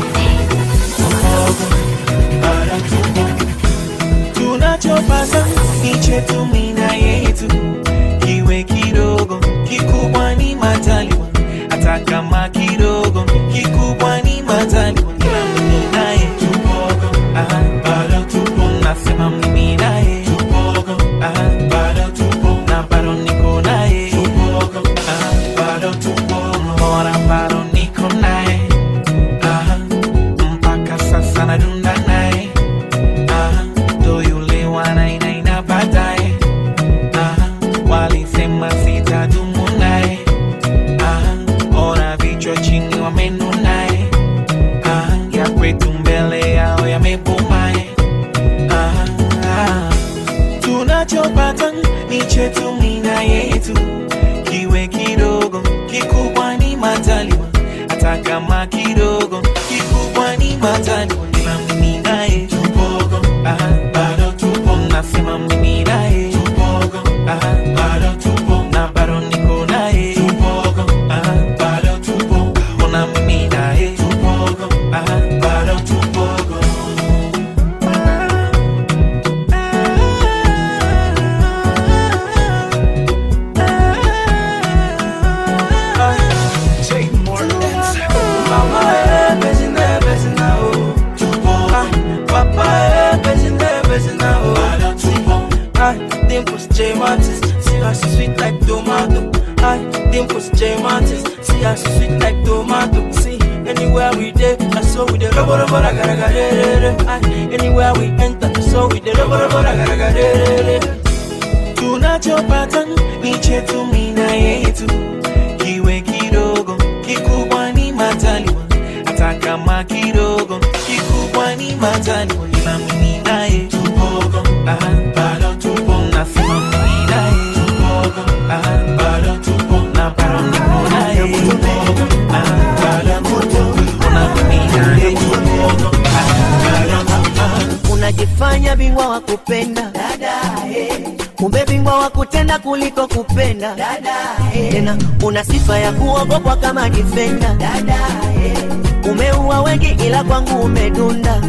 bado tupo tunachopasa ni chetu mina yetu kiwe kidogo kikubwa ni mataliwa hata kama kidogo kikubwa ni mataliwa kila mimi naye tupogo aha bado tupo nasema mimi naye tupogo aha bado tupo na bado niko naye tupogo aha bado tupo mbona bado niko naye aha mpaka sasa nadunda naye aha ndo yule wanainaina baadaye aha walisema sitadumu naye aha ona vichwa chini wamenunaye aha ya kwetu mbele yao yamebumaye aha aha. tunachopata ni chetu mina yetu kiwe kidogo kikubwa ni mataliwa hata kama kidogo kikubwa ni mataliwa ila mimi naye tupogo aha bado tupo nasema mimi naye tupogo aha bado tupo na bado niko naye tupogo aha bado tupo ona mimi naye tupogo aha bado tupogo Mama, eh, bezina, bezina, oh. Ah, Papa, eh, bezina, bezina, oh. Ah, Dimples J Martins, see how she sweet like tomato. Ah, Dimples J Martins, see how she sweet like tomato. See, anywhere we dey, that's so we dey rubber rubber raga raga re re re. Ah, anywhere we enter, that's so we dey rubber rubber raga raga re re re. tunachopata ni chetu mina yetu kiwe kidogo kikubwa ni mataliwa hata kama kidogo kikubwa ni mataliwa ila mimi naye tupogo aha bado tupo nasema mimi naye tupogo aha bado tupo na bado niko naye tupogo aha bado tupo na mimi naye tupogo aha bado tupo unajifanya bingwa wa kupenda kumbe bingwa wa kutenda kuliko kupenda tena una sifa ya kuogopwa kama difenda umeua wengi ila kwangu umedunda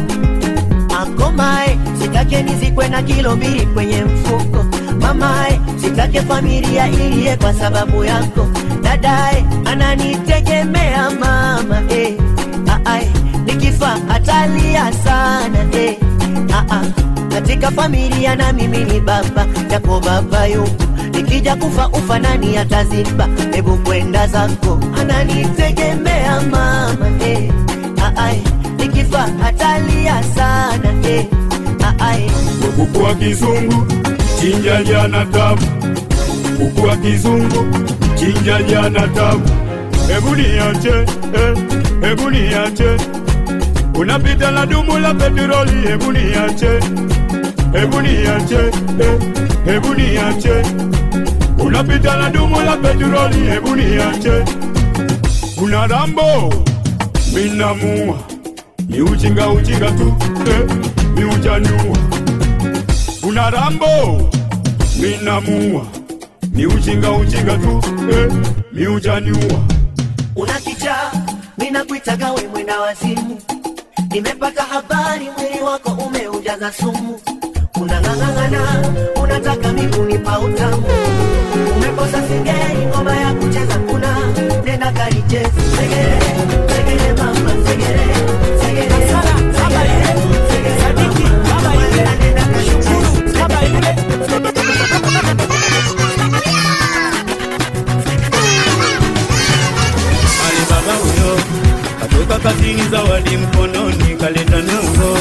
akomae sitake nizikwe na kilo mbili kwenye mfuko mamae sitake familia iliye kwa sababu yako dadae ananitegemea mama eh. Aae, nikifa atalia sana eh. Aa, katika familia na mimi ni baba yako baba yupo nikija kufa ufa nani ataziba hebu kwenda zako ananitegemea mama eh. Aae, nikifa atalia sana eh. Aae, kuku wa kizungu chinja jana tabu kuku wa kizungu chinja jana tabu hebu niache eh, hebu niache unapita na dumu la petroli hebu niache hebu niache eh, hebu niache unapita na dumu la petroli hebu niache kuna rambo minamua ni ujinga ujinga tu eh, ni ujanua una rambo minamua ni ujinga ujinga tu eh, mi ujaniua una kichaa ninakuitaga we mwenda wazimu nimepata habari mwili wako umeujaza sumu unang'ang'ang'ana unataka migunipa utamu umekosa singeli ngoma ya kucheza kuna nenda kaicheza segere segere mama segere segere segere sadiki baba yule nenda kashukuru baba yule Ali baba huyo katoka kazini, zawadi mkononi kaleta nango.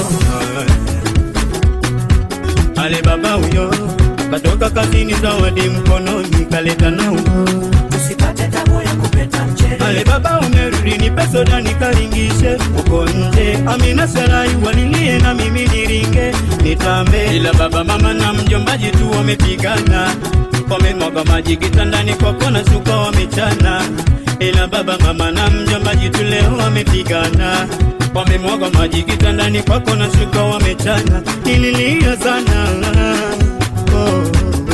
Ali baba huyo katoka kazini, zawadi mkononi kaleta nango. usipate tabu ya kupeta mchele Ale baba umerudi, nipe soda nikaringishe uko nje. Amina Sarai walilie na mimi niringe nitambe, ila baba mama na mjombaji tu wamepigana, wamemwaga maji kitandani kwako na shuka wamechana, ila baba mama na mjombaji tu leo wamepigana wamemwaga maji kitandani kwako na shuka wamechana, nililia sana oh.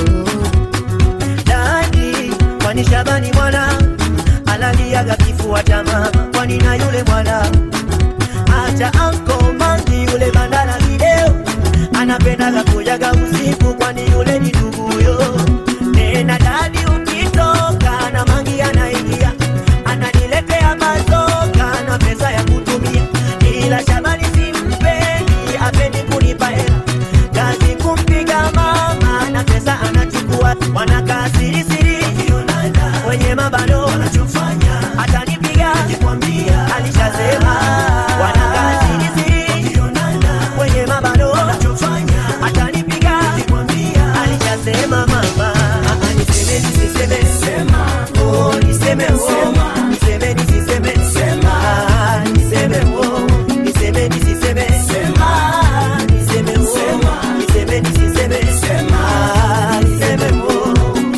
dadi kwani shabani mwana analiaga kifua cha mama kwani na yule mwana acha anko mangi yule bandala video anapendaga kujaga usiku kwani yule ni nduguyo tena dadi ukitoka na mangi anaingia ananiletea mazoka na pesa ya kutumia ila shabani simpendi apendi kunipa hela kazi kumpiga mama na pesa anachukua wanakaa siri siri wenye mabano wanachofanya atanipiga nikwambia alishasema wanakaa siri siri wenye mabano wanachofanya atanipiga nikwambia alishasema mama Ah, niseme nisiseme sema oh niseme oh niseme nisiseme sema Ah, niseme oh niseme nisiseme sema niseme oh niseme nisiseme sema Ah, niseme oh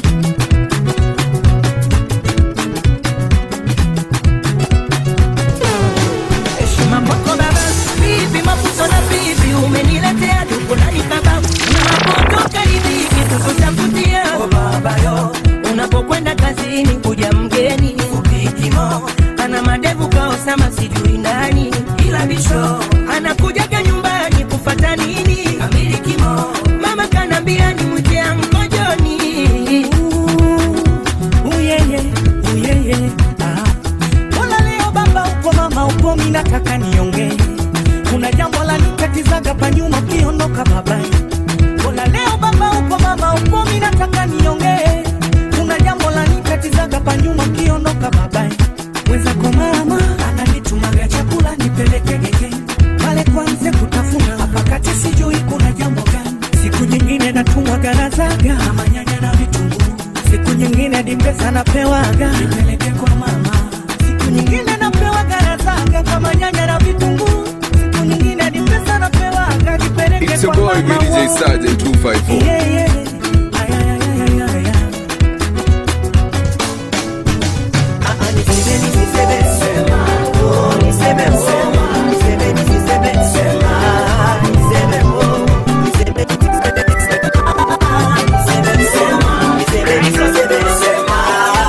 heshima kwako baba vipi mafuso na vipi umeniletea dukulani baba unapotoka ni vipi tukutafutia baba yo unapokwenda kazini kuja mgeni upikimo ana madevu kaosama sijui nani ila bisho anakujaga nyumbani kufata nini kamilikimo mama kanambia ni mjea mkojoni uyeye uyeye ah. Mbona leo baba uko mama uko mi nataka niongee kuna jambo la nikatizaga pa nyuma ukiondoka baba Mbona leo baba uko mama uko mi nataka niongee kuna jambo la nikatizaga pa nyuma ukiondoka baba mwenzako mama ananitumaga chakula nipeleke gege pale kwanze kutafuna hapa kati sijui kuna jambo gani siku nyingine natumwaga nazaga na manyanya na vitunguu siku nyingine dimpesa napewaga nipeleke kwa mama siku nyingine napewa garazaga kama nyanya na vitunguu siku nyingine ni pesa napewaga nipeleke It's your kwa boy, mama DJ wo. Sergeant 254. Yeah, yeah. Ay, ay, ay, ay, ay, ay. niseme nisiseme sema oh niseme oh niseme nisiseme sema niseme oh niseme nisiseme sema niseme sema niseme nisiseme sema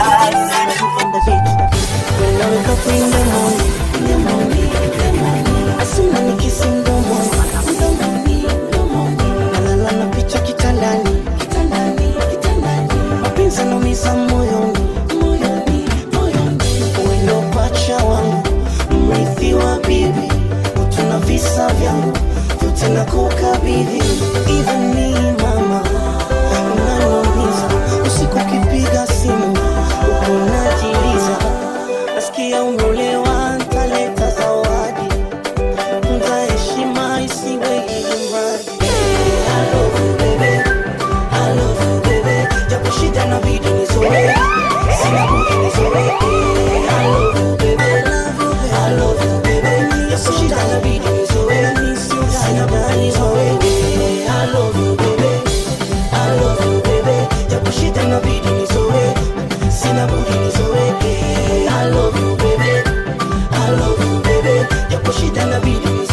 When I wake up in the morning, in the morning, in the morning, I see money kissing the morning, the morning, the morning. Nalala picha kitandani, kitandani, kitandani. Mapenzi yanaumiza moyoni, moyoni, moyoni. Wewe ndo pacha wangu, mrithi wa bibi, utu na visa vyangu, vyote nakukabidhi. Even me mama, unaniumiza, usiku ukipiga simu, uko unajiliza nasikia umeolewa, ntaleta zawadi, tunza heshima isiwe ilimradi. I love you baby, I love you baby, japo shida na bidi nizoe, sina budi nizoe. I love you baby, I love you baby, japo shida na bidi nizoe, sina budi nizoe. I love you baby, I love you baby, japo shida na bidi nizoe, sina budi nizoe. I love you baby, I love you baby, japo shida na bidi nizoe.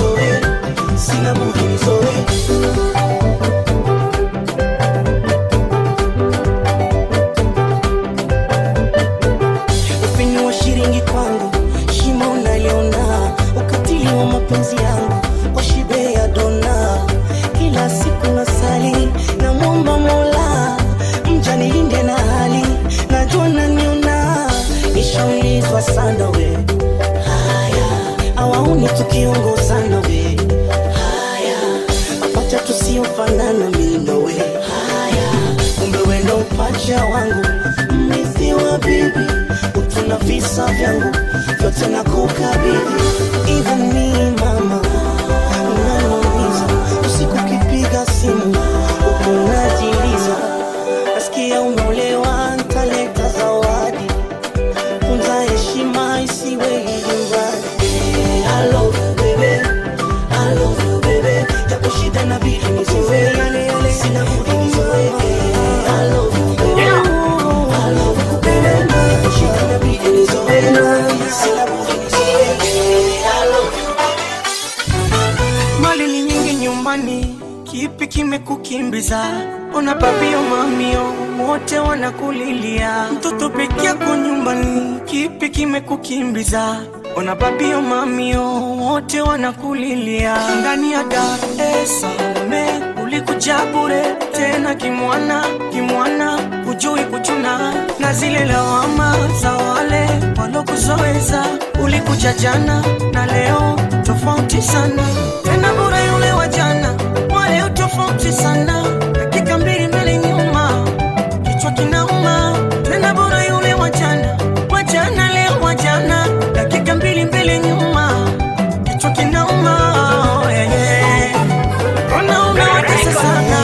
yani tukiongozana we haya mapacha tusiofanana mi na we haya kumbe wendo upacha wangu mrithi wa bibi utuna visa vyangu vyote na kukabidhi even me mama unanaumiza usiku kipiga simu huku unajiliza nasikia umeolewa ntaleta zawadi tunza heshima isiwe nyumbani I love you, baby. I love you, baby. Japo shida na bidi nizoe yale yale sina budi nizoe I love you, baby. I love you, baby. Japo shida na bidi nizoe sina budi nizoe I love you. mali ni nyingi nyumbani kipi kimekukimbiza ona babio mamio wote wanakulilia mtoto peke yako nyumbani kipi kimekukimbiza ona babio mamio wote wanakulilia ndani ya dar es Salaam ulikuja bure tena kimwana kimwana hujui kuchuna na zile lawama za wale walokuzoeza ulikuja jana na leo tofauti sana tena bure yule wa jana wa leo tofauti sana dakika mbili mbele nyuma kichwa kinauma tena bure yule wa jana wa jana leo wa jana dakika mbili mbele nyuma kichwa kinauma yeah, yeah. Ona umewatesa sana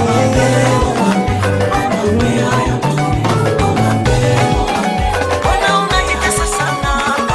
Ona unajitesa sana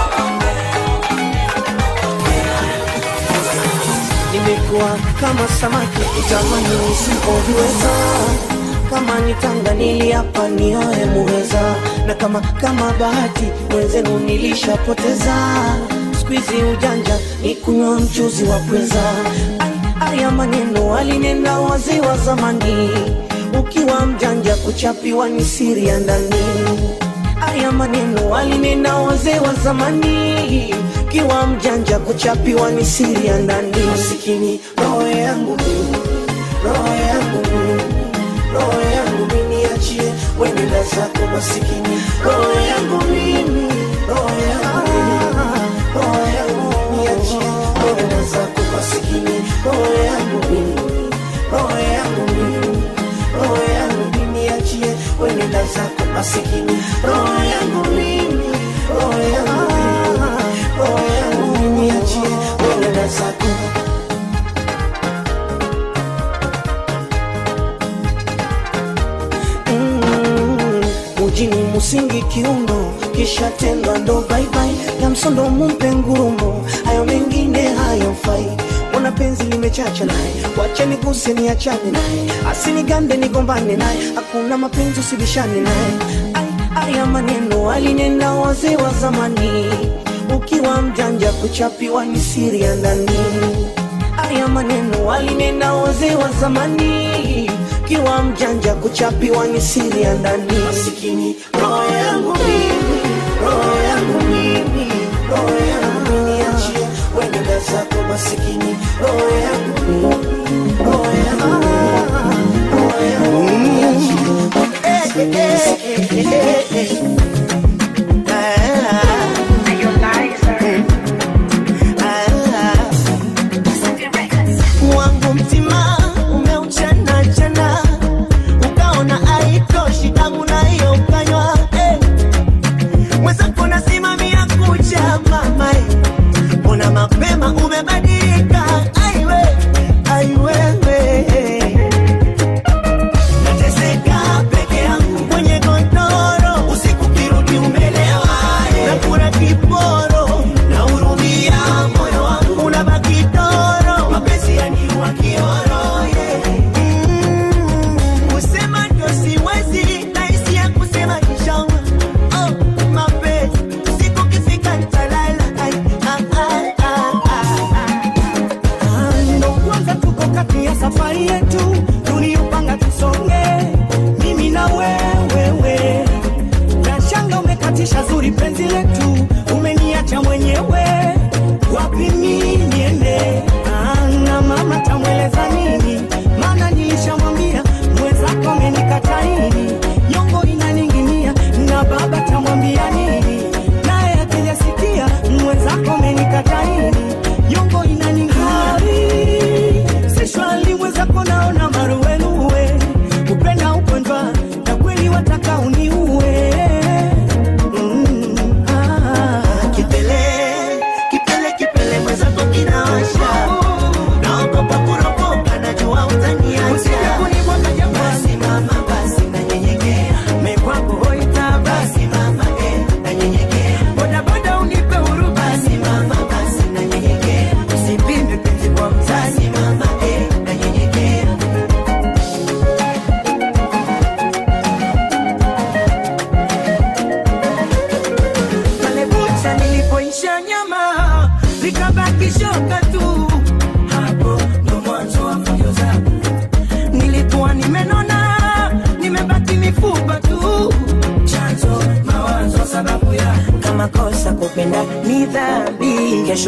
nimekuwa kama samaki utamani usipoviweza kama nitanga niliapa nioe muweza na kama kama bahati mwenzenu nilishapoteza skuizi ujanja ni kunywa mchuzi wa pweza Ai, aya maneno alinena wazee wa zamani ukiwa mjanja kuchapiwa ni siri ya ndani Haya maneno alinena wazee wa zamani, kiwa mjanja kuchapiwa ni siri ya ndani. Masikini roho yangu mimi, roho yangu mimi, roho yangu mimi, niachie wenenda zako masikini, roho yangu mimi, roho yangu mimi, roho yangu mimi, niachie wenenda zako masikini, roho yangu mimi, roho yangu mimi, roho yangu mimi, niachie wenenda zako masikini, roho yangu mimi, roho yangu mimi, roho yangu mimi, niachie wenenda zako Mm, mujini musingi kiundo kisha tendwa ndo baibai ya msondo mumpe ngurumo hayo mengine hayamfai mbona penzi limechacha naye wache niguse niachane naye asinigande nigombane naye hakuna mapenzi usibishane naye Ai, haya maneno alinena wazee wa zamani ukiwa mjanja kuchapiwa ni siri ya ndani haya maneno alinena wazee wa zamani kiwa mjanja kuchapiwa ni siri ya ndani masikini roho yangu mimi roho yangu mimi roho yangu mimi achie wenenda zako masikini roho yangu mimi roho yangu mimi roho yangu mimi achie Eh, eh, eh, eh, eh, eh. Ah, ah. wangu mtima umeuchana chana ukaona aitoshi damu na hiyo ukanywa eh. mwenzako nasimamia kucha mama eh. mbona mapema umebadilika aiwe aiwewe nateseka peke yangu kwenye godoro usiku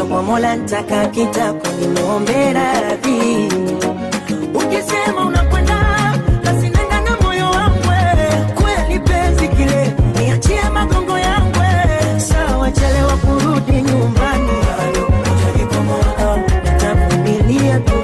kwa mola ntaka kitako nimwombe radhi ukisema unakwenda basi nenda na moyo wangu kweli penzi kile niachie magongo yangu sawa chelewa kurudi nyumbani nitavumilia tu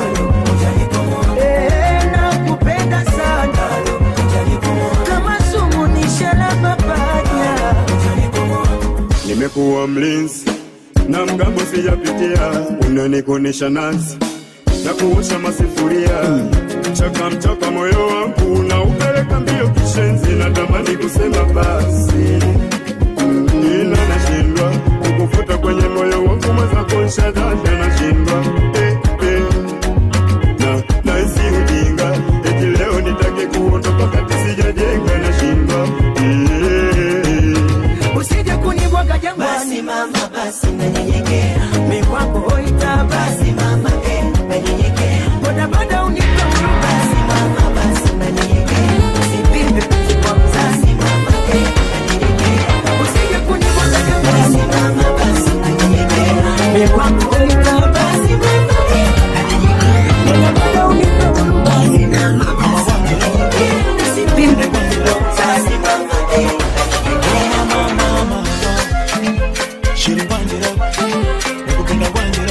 Eh, nakupenda sana kama sumu ni sharaba panya nimekuwa mlinzi na mgambo sijapitia, unanikonesha nazi na kuosha masifuria, chaka mchaka moyo wangu na upeleka mbio kishenzi, natamani kusema basi Mm, ila nashindwa kukufuta kwenye moyo wangu, mwenzako nshadada nashindwa eh, eh. na naisi ujinga eti leo nitake kuondoka kati sijajenga nashindwa eh. usije kunibwaga jangwani basi mama basi nanyenyekea mikwako hoita basi mama eh nanyenyekea bodaboda unipe huru basi mama basi nanyenyekea usipinde kwa mzazi mama eh nanyenyekea usije kunibwaga jangwani basi mama basi nanyenyekea mikwako hoita basi mama eh nanyenyekea bodaboda unipe huru basi mama basi nanyenyekea usipinde kwa mzazi mama eh Shiri wanjira, nakupenda wanjira.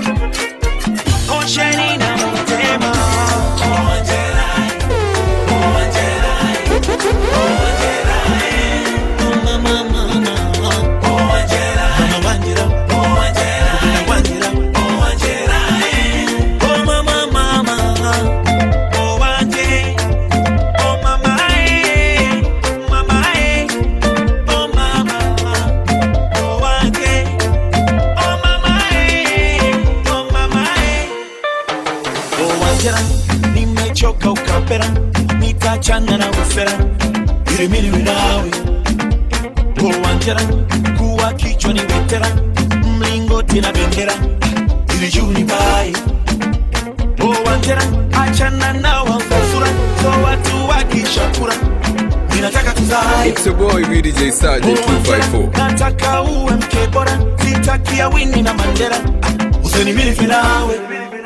Osheni na mtema. Wanjira, wanjira, wanjira. Mama, mama, wanjira. Mama wanjira, wanjira. Nakupenda wanjira, wanjira. Oh mama, mama, oh wanje. Oh mama, eh, mama, eh. Oh mama, oh wanje. Oh mama, eh, oh mama, eh. Oh wanjera, nimechoka ukapera, nitachana na ufera, ili mimi niwe nawe. Oh wanjera, kuwa kichwa ni wetera, mlingoti na bendera, ili juu ni bai. Oh wanjera, achana na wafasura, so watu wakishakura, ninataka tuzae. It's your boy VDJ Sergeant 254. nataka uwe mke bora sitakia wini na mandera usenimilife nawe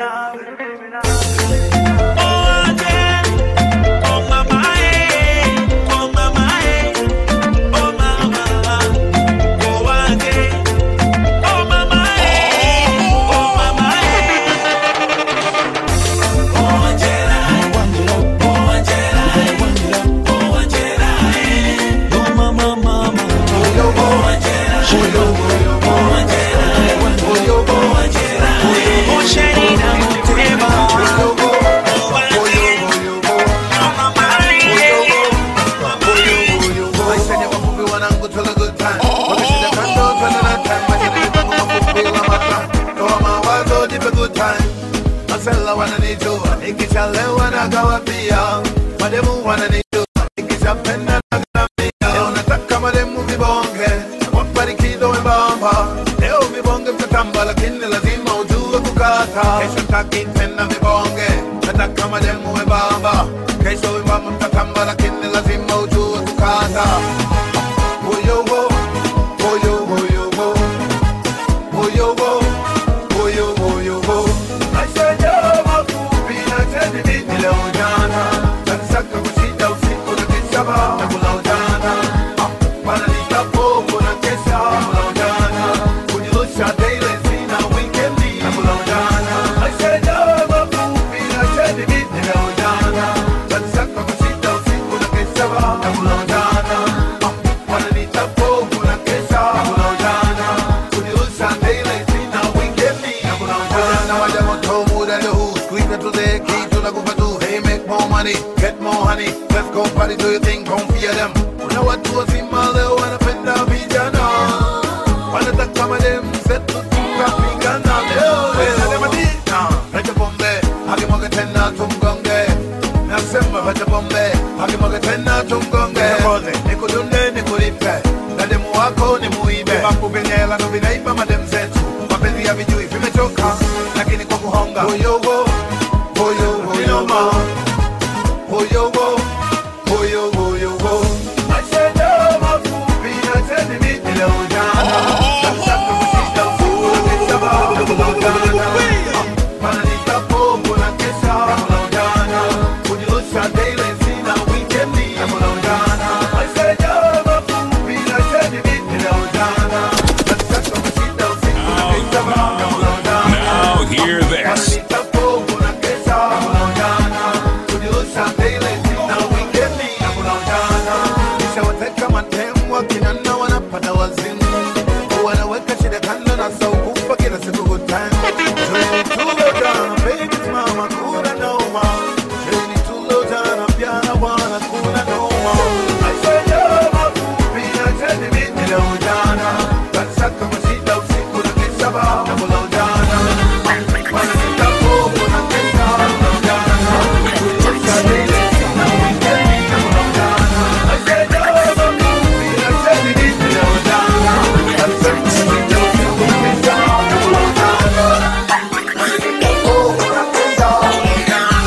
Maisha ni wavuvi wanangu tula good time. Wakishinda kando tuna na time. Majini mipango mafupi la mata. Toa mawazo nipe good time. Masela wananijua. Nikishalewa nagawa pia. Mademu wananijua. Nikishapenda nagaramia. Leo nataka mademu vibonge. Waparikido wembamba. Leo vibonge mtatamba lakini lazima ujue kukata. Kesho taki tena vibonge. Nataka mademu wembamba. Kesho wembamba mtatamba lakini lazima ujue kukata. Woyo wo, woyo woyo wo. Woyo wo, woyo woyo wo. Maisha ya mafupi na tena nini leo jana. Nataka kushinda usiku na kesha ba. Nakula ujana. Ah, wananiita popo na kesha. Nakula ujana. Kujirusha daily sina weekendi. Nakula ujana. Maisha ya mafupi na tena nini leo jana. Nataka kushinda usiku na kesha ba. Nakula ujana. Ah, wananiita popo na kesha. Nakula ujana. Kujirusha daily sina weekendi. Nakula ujana. Waja moto muda leo. Squeeze to the key to the kufa tu. Hey, make more money, get more honey. Let's go party, do your thing, come fear them. Una watu wazima leo wanapenda vijana. Wanataka madem zetu tukapigana leo. Pesa de madina, Vacha pombe, akimwaga tena tumgonge. Nasema vacha pombe, akimwaga tena tumgonge. Nikudunde, nikulipe. Na demu wako ni muibe. Vibabu vyenye hela ndo vinaiba madem zetu. Mapenzi ya vijui vimechoka, lakini kwa kuhonga. Oyo wo, oyo oyo wo. Oyo wo, oyo oyo wo. Maisha ya mafupi na tena miti leo jana. Nataka kushinda usiku na kesha hear this. wanaweka shida kando na saukufa kila siku good time tulo jana baby mama kuna noma Baby, tulo jana piana wana kuna noma I said yo mafupi na cheni mimi leo jana Kansaka mashida usiku na kisha ba na kula ujana Wananiita popo na kesha na ujana Kulisha dele na wikendi na kula ujana I said yo mafupi na cheni mimi leo jana Kansaka mashida usiku na kisha na kula ujana Wananiita popo na kesha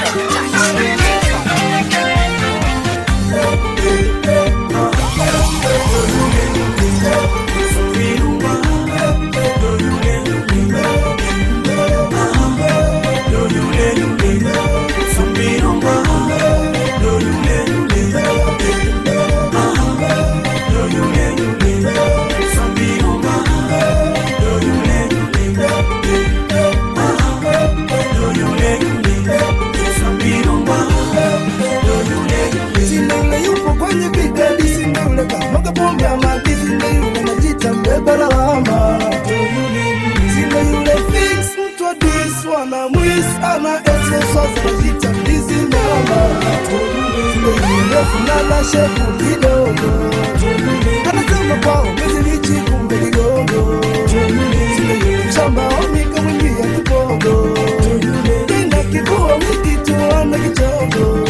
Sinde yule yupo kwenye bigadi, sinde yule kamwaga pombe ya maji, sinde yule najita mbeba lawama. Sinde yule fix mtu wa dis, wana mwis, ana exercise, anajita ndizi mama. Sinde yule refu na la shepu kidogo. Anasema kwao mezi lichi kumbe kigogo. Sinde yule mshamba omika mwingi ya kipogo. Tena kikuwa wiki tu ana kichogo.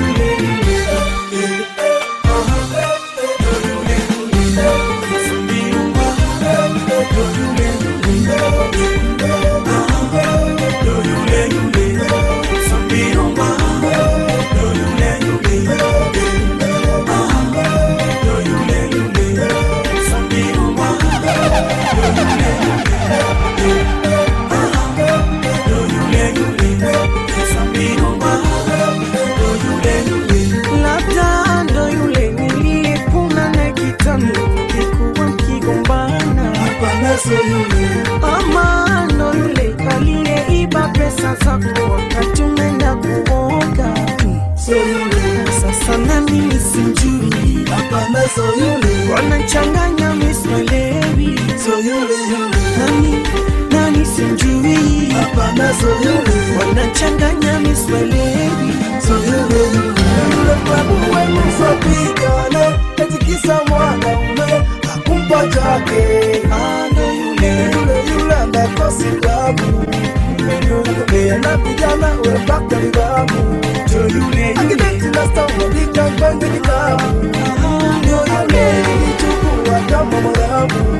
labda ndo yule niliyekuna na kitani kikuwa kigombana Hapana, sio yule. ama ndo yule aliyeiba pesa zako wakati umeenda kuoga Sio yule. sasa na mimi simjui Hapana, sio yule. wanachanganya miswalewi Sio yule yule. nani nani simjui Hapana, sio yule. wanachanganya miswalewi Sio yule yule. Yule klabu wenu sopigane, eti kisa mwanaume hakumpa chake. Ah, ndo yule Yule yule anakosi klabu. Nakopea na vijana we mpaka vibabu. Akideti na star unadika kwenye kitabu. Ndio yule ilichukua kama mwarabu.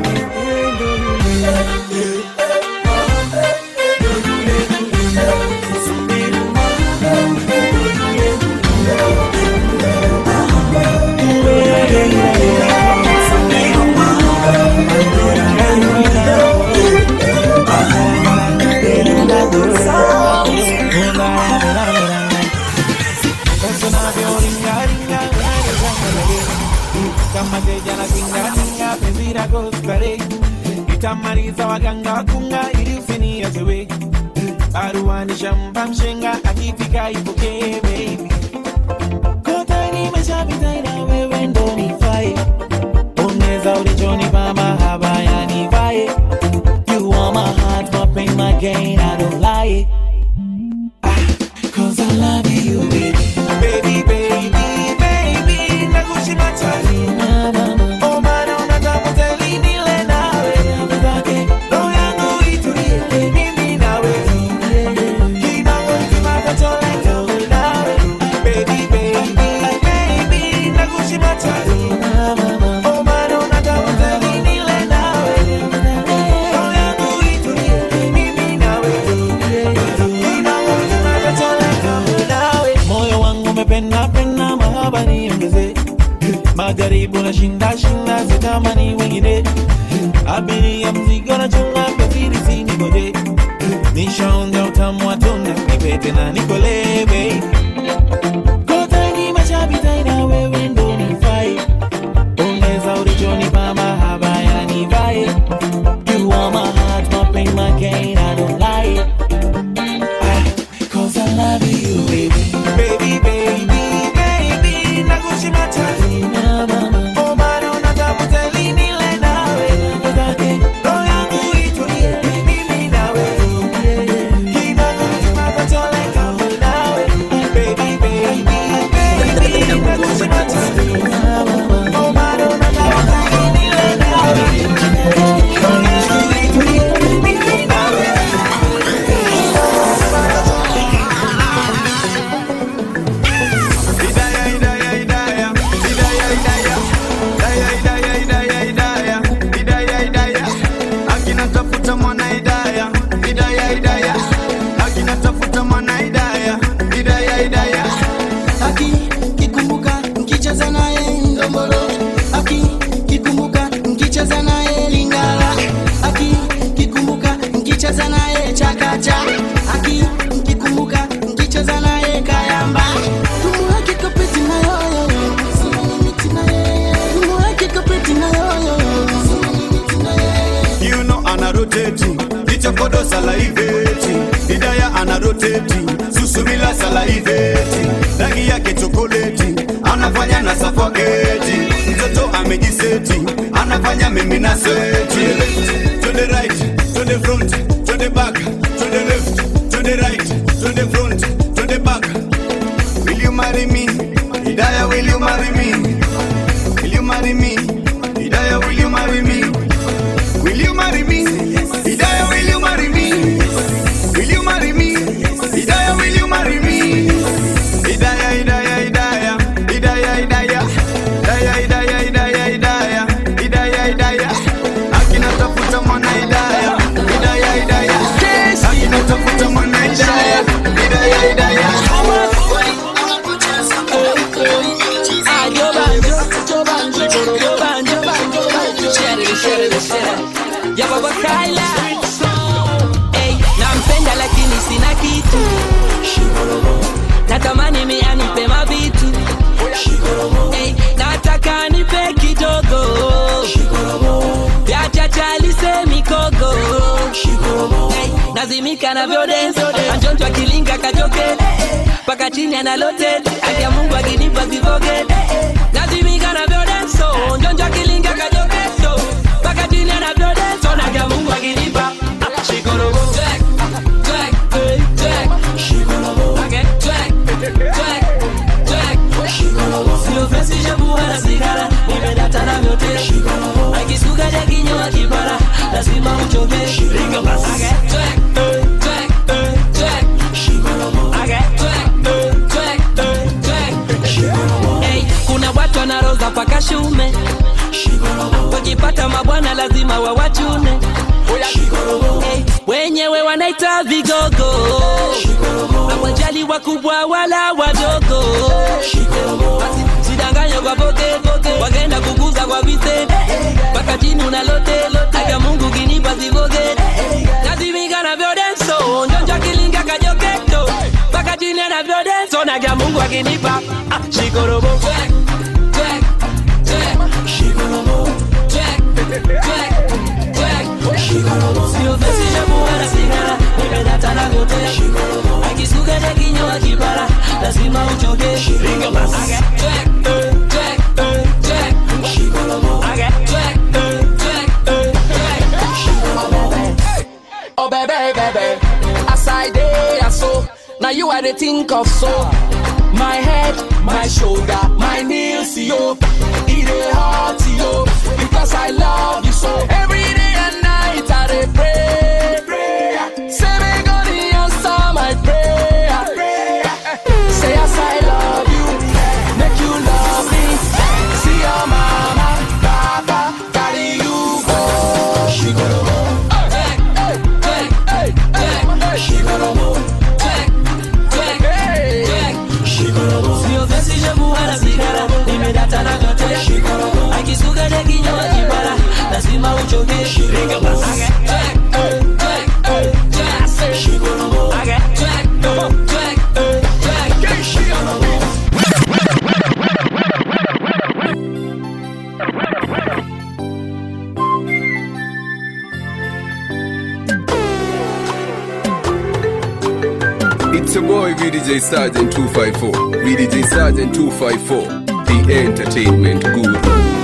kama teja na kinganinga penzi lako starehe itamaliza waganga kunga ili usiniachewe barua nishampa mshenga akifika ipokee baby kota nimeshapita ila wewe ndo nifae ongeza ulichonipa mahaba yanivae you are my heart my pain my gain I don't lie Cause I love you, baby. Baby, baby, baby, nakushima tani. Oh, mana unatafuta lini le nawe. Roho yangu itulie, mimi nawe. Inavyozima kachole ndogo nawe. Baby, baby, baby, nakushima tani. Oh, mana unatafuta lini le nawe. Roho yangu itulie, mimi nawe. Inavyozima kachole ndogo nawe. moyo wangu umependa penda mahaba niongeze majaribu na shinda shinda sitamani wengine abiria mzigo na chunga pezili sinigoje nishaonja utamu wa tunda nipe tena nikole baby kota nimeshapita ila wewe ndo nifai ongeza ulichonipa mahaba yanivae you are my heart my pain my gain I don't lie chokodo salaiveti hidaya ana roteti susumila salaiveti rangi yake chokoleti anafanya na safoketi mtoto amejiseti anafanya mimi na seti to the right to the front to the back to the left to the right to the front to the back will you marry me hidaya will you marry me will you marry me hidaya will you marry me will you marry me hidaya will you marry me will you marry me hidaya will you marry me hidaya hidaya hidaya hidaya hidaya hidaya hidaya hidaya hidaya hidaya hidaya akina tafuta mwana hidaya hidaya hidaya akina tafuta mwana hidaya hidaya hidaya ya baba Kaila Ey, nampenda lakini sina kitu natamani mi anipe mavitu Ey, nataka nipe kidogo vyachacha alisemi kogo Ey, nazimika na vyodenso anjonjwa akilinga kajoke paka chini analote akia mungu akinipa zivoge nazimika na vyodenso njonjwa akilinga kajoke so paka chini anavyodenso nakia mungu akinipa Ah, shikorobo Jack, Jack, hey, Jack. Okay, Jack, Jack, Jack. Sio fesi shebu wala sigara nimedata na vyote akisuka ja kinywa kipara lazima uchoke Ringa basi. Okay, Jack, hey, Jack, hey, Jack. Okay, Jack, hey, Jack, hey, Jack. Hey, kuna watu wanaroza paka shume wakipata mabwana lazima wawachune hey, wenyewe wanaita vigogo awajali wakubwa wala wadogo Basi, sidanganye kwa pokepoke wakaenda kukuza kwa vise mpaka chini unalote aka mungu kinipa zivoge nazimika na vyodenso njonja kilinga kajoketo mpaka chini ana vyodenso naga mungu akinipa ah, shikorobo Jack, Jack, Jack. Jack, Jack, Jack. Sio fesi shebu wala sigara nimedata na vyote akisuka ja kinywa kipara lazima uchoke Ringa basi. Jack, eh, Jack, eh, Jack. Okay. Jack, eh, Jack, eh, Jack. Oh baby, baby, as I day I so now you are the think of so. My head, my shoulder, my knees, yo, it a heart, yo, because I love you so. Every day and night I dey pray, pray. Say me God he answer my prayer. Say as I love you, make you love me. See your mama, papa, carry you go. She gonna go. Jack, Jack, Jack, Jack. Jack, Jack, Sio fesi shebu wala sigara nimedata na vyote akisuka ja kinywa kipara lazima uchoke Ringa basi. Jack, eh, Jack, eh, Jack. Okay. Jack, eh, Jack, eh, Jack. It's your boy VDJ Sergeant 254. VDJ Sergeant 254. The entertainment guru.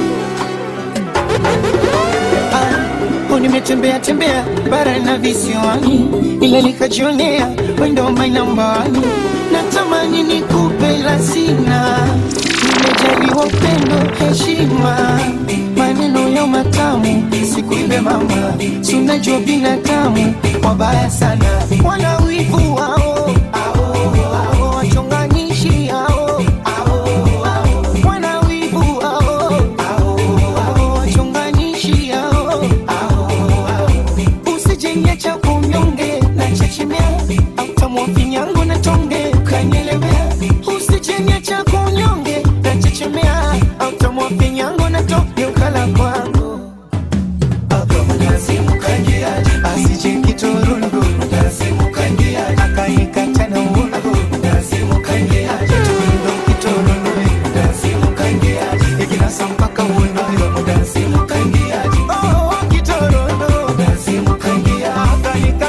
Oh, nimetembea tembea bara na visiwani, ila nikajionea wendo my number one. Natamani nikupe la sina, nimejaliwa upendo, heshima, maneno ya matamu, sikuibe mama, si unajua binadamu wabaya sana, wana wivu wao ao, ao, wachonganishi hao ao, ao, wana wivu wao ao, ao, wachonganishi hao usijenge cha kunyonge na chechemea autamwa vinyango na tonge ukanyelemea usijenge cha kunyonge na chechemea autamwa vinyango na tonge ukala kwangu asije kiturundu akaikata na uungu kiturundu kiturundu ikinasa mpaka uundu Oh, kiturundu akaikata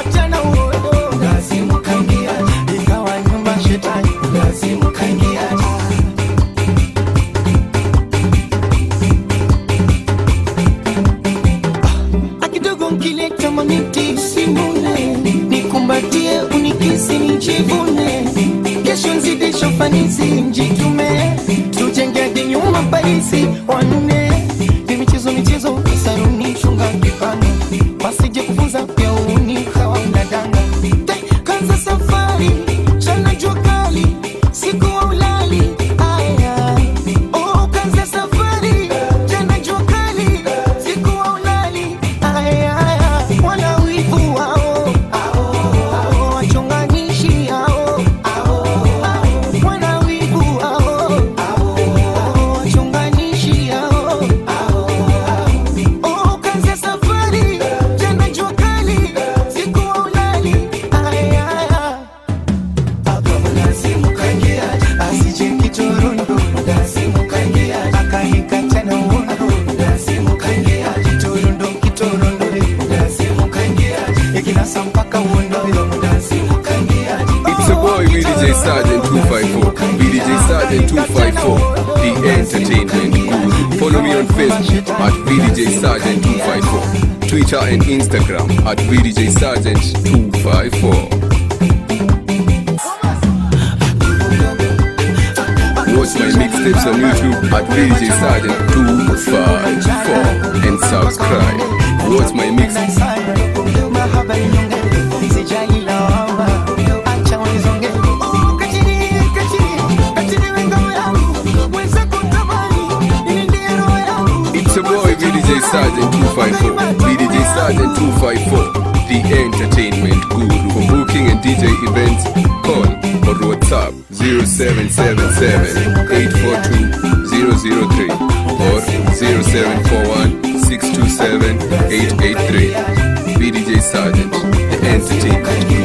kisi nijivune kesho nzidisha ufanisi njitume tujengege nyuma paisi wanne ni michezo michezo saruni chunga kipano wasije kufunza pia uni kawa unadanga kanza safari chana jua kali siku wa ulali aya oh kanza safari chana jua kali siku wa ulali aya wana wivu wao ao wachonganishi ao wana wivu wao ao wachonganishi ao oh kanza safari chana jua kali siku wa ulali aya It's your boy VDJ Sergeant 254. VDJ Sergeant 254. The Entertainment Guru. Follow me on Facebook at VDJ Sergeant 254. Twitter and Instagram at VDJ Sergeant 254. Watch my mixtapes on YouTube at VDJ Sergeant 254 and subscribe. Watch my mix. It's your boy VDJ Sergeant 254. VDJ Sergeant 254. The Entertainment Guru. For booking and DJ events, call or WhatsApp 0777 842 003 or 0741 627 883. VDJ Sergeant, the Entertainment Guru.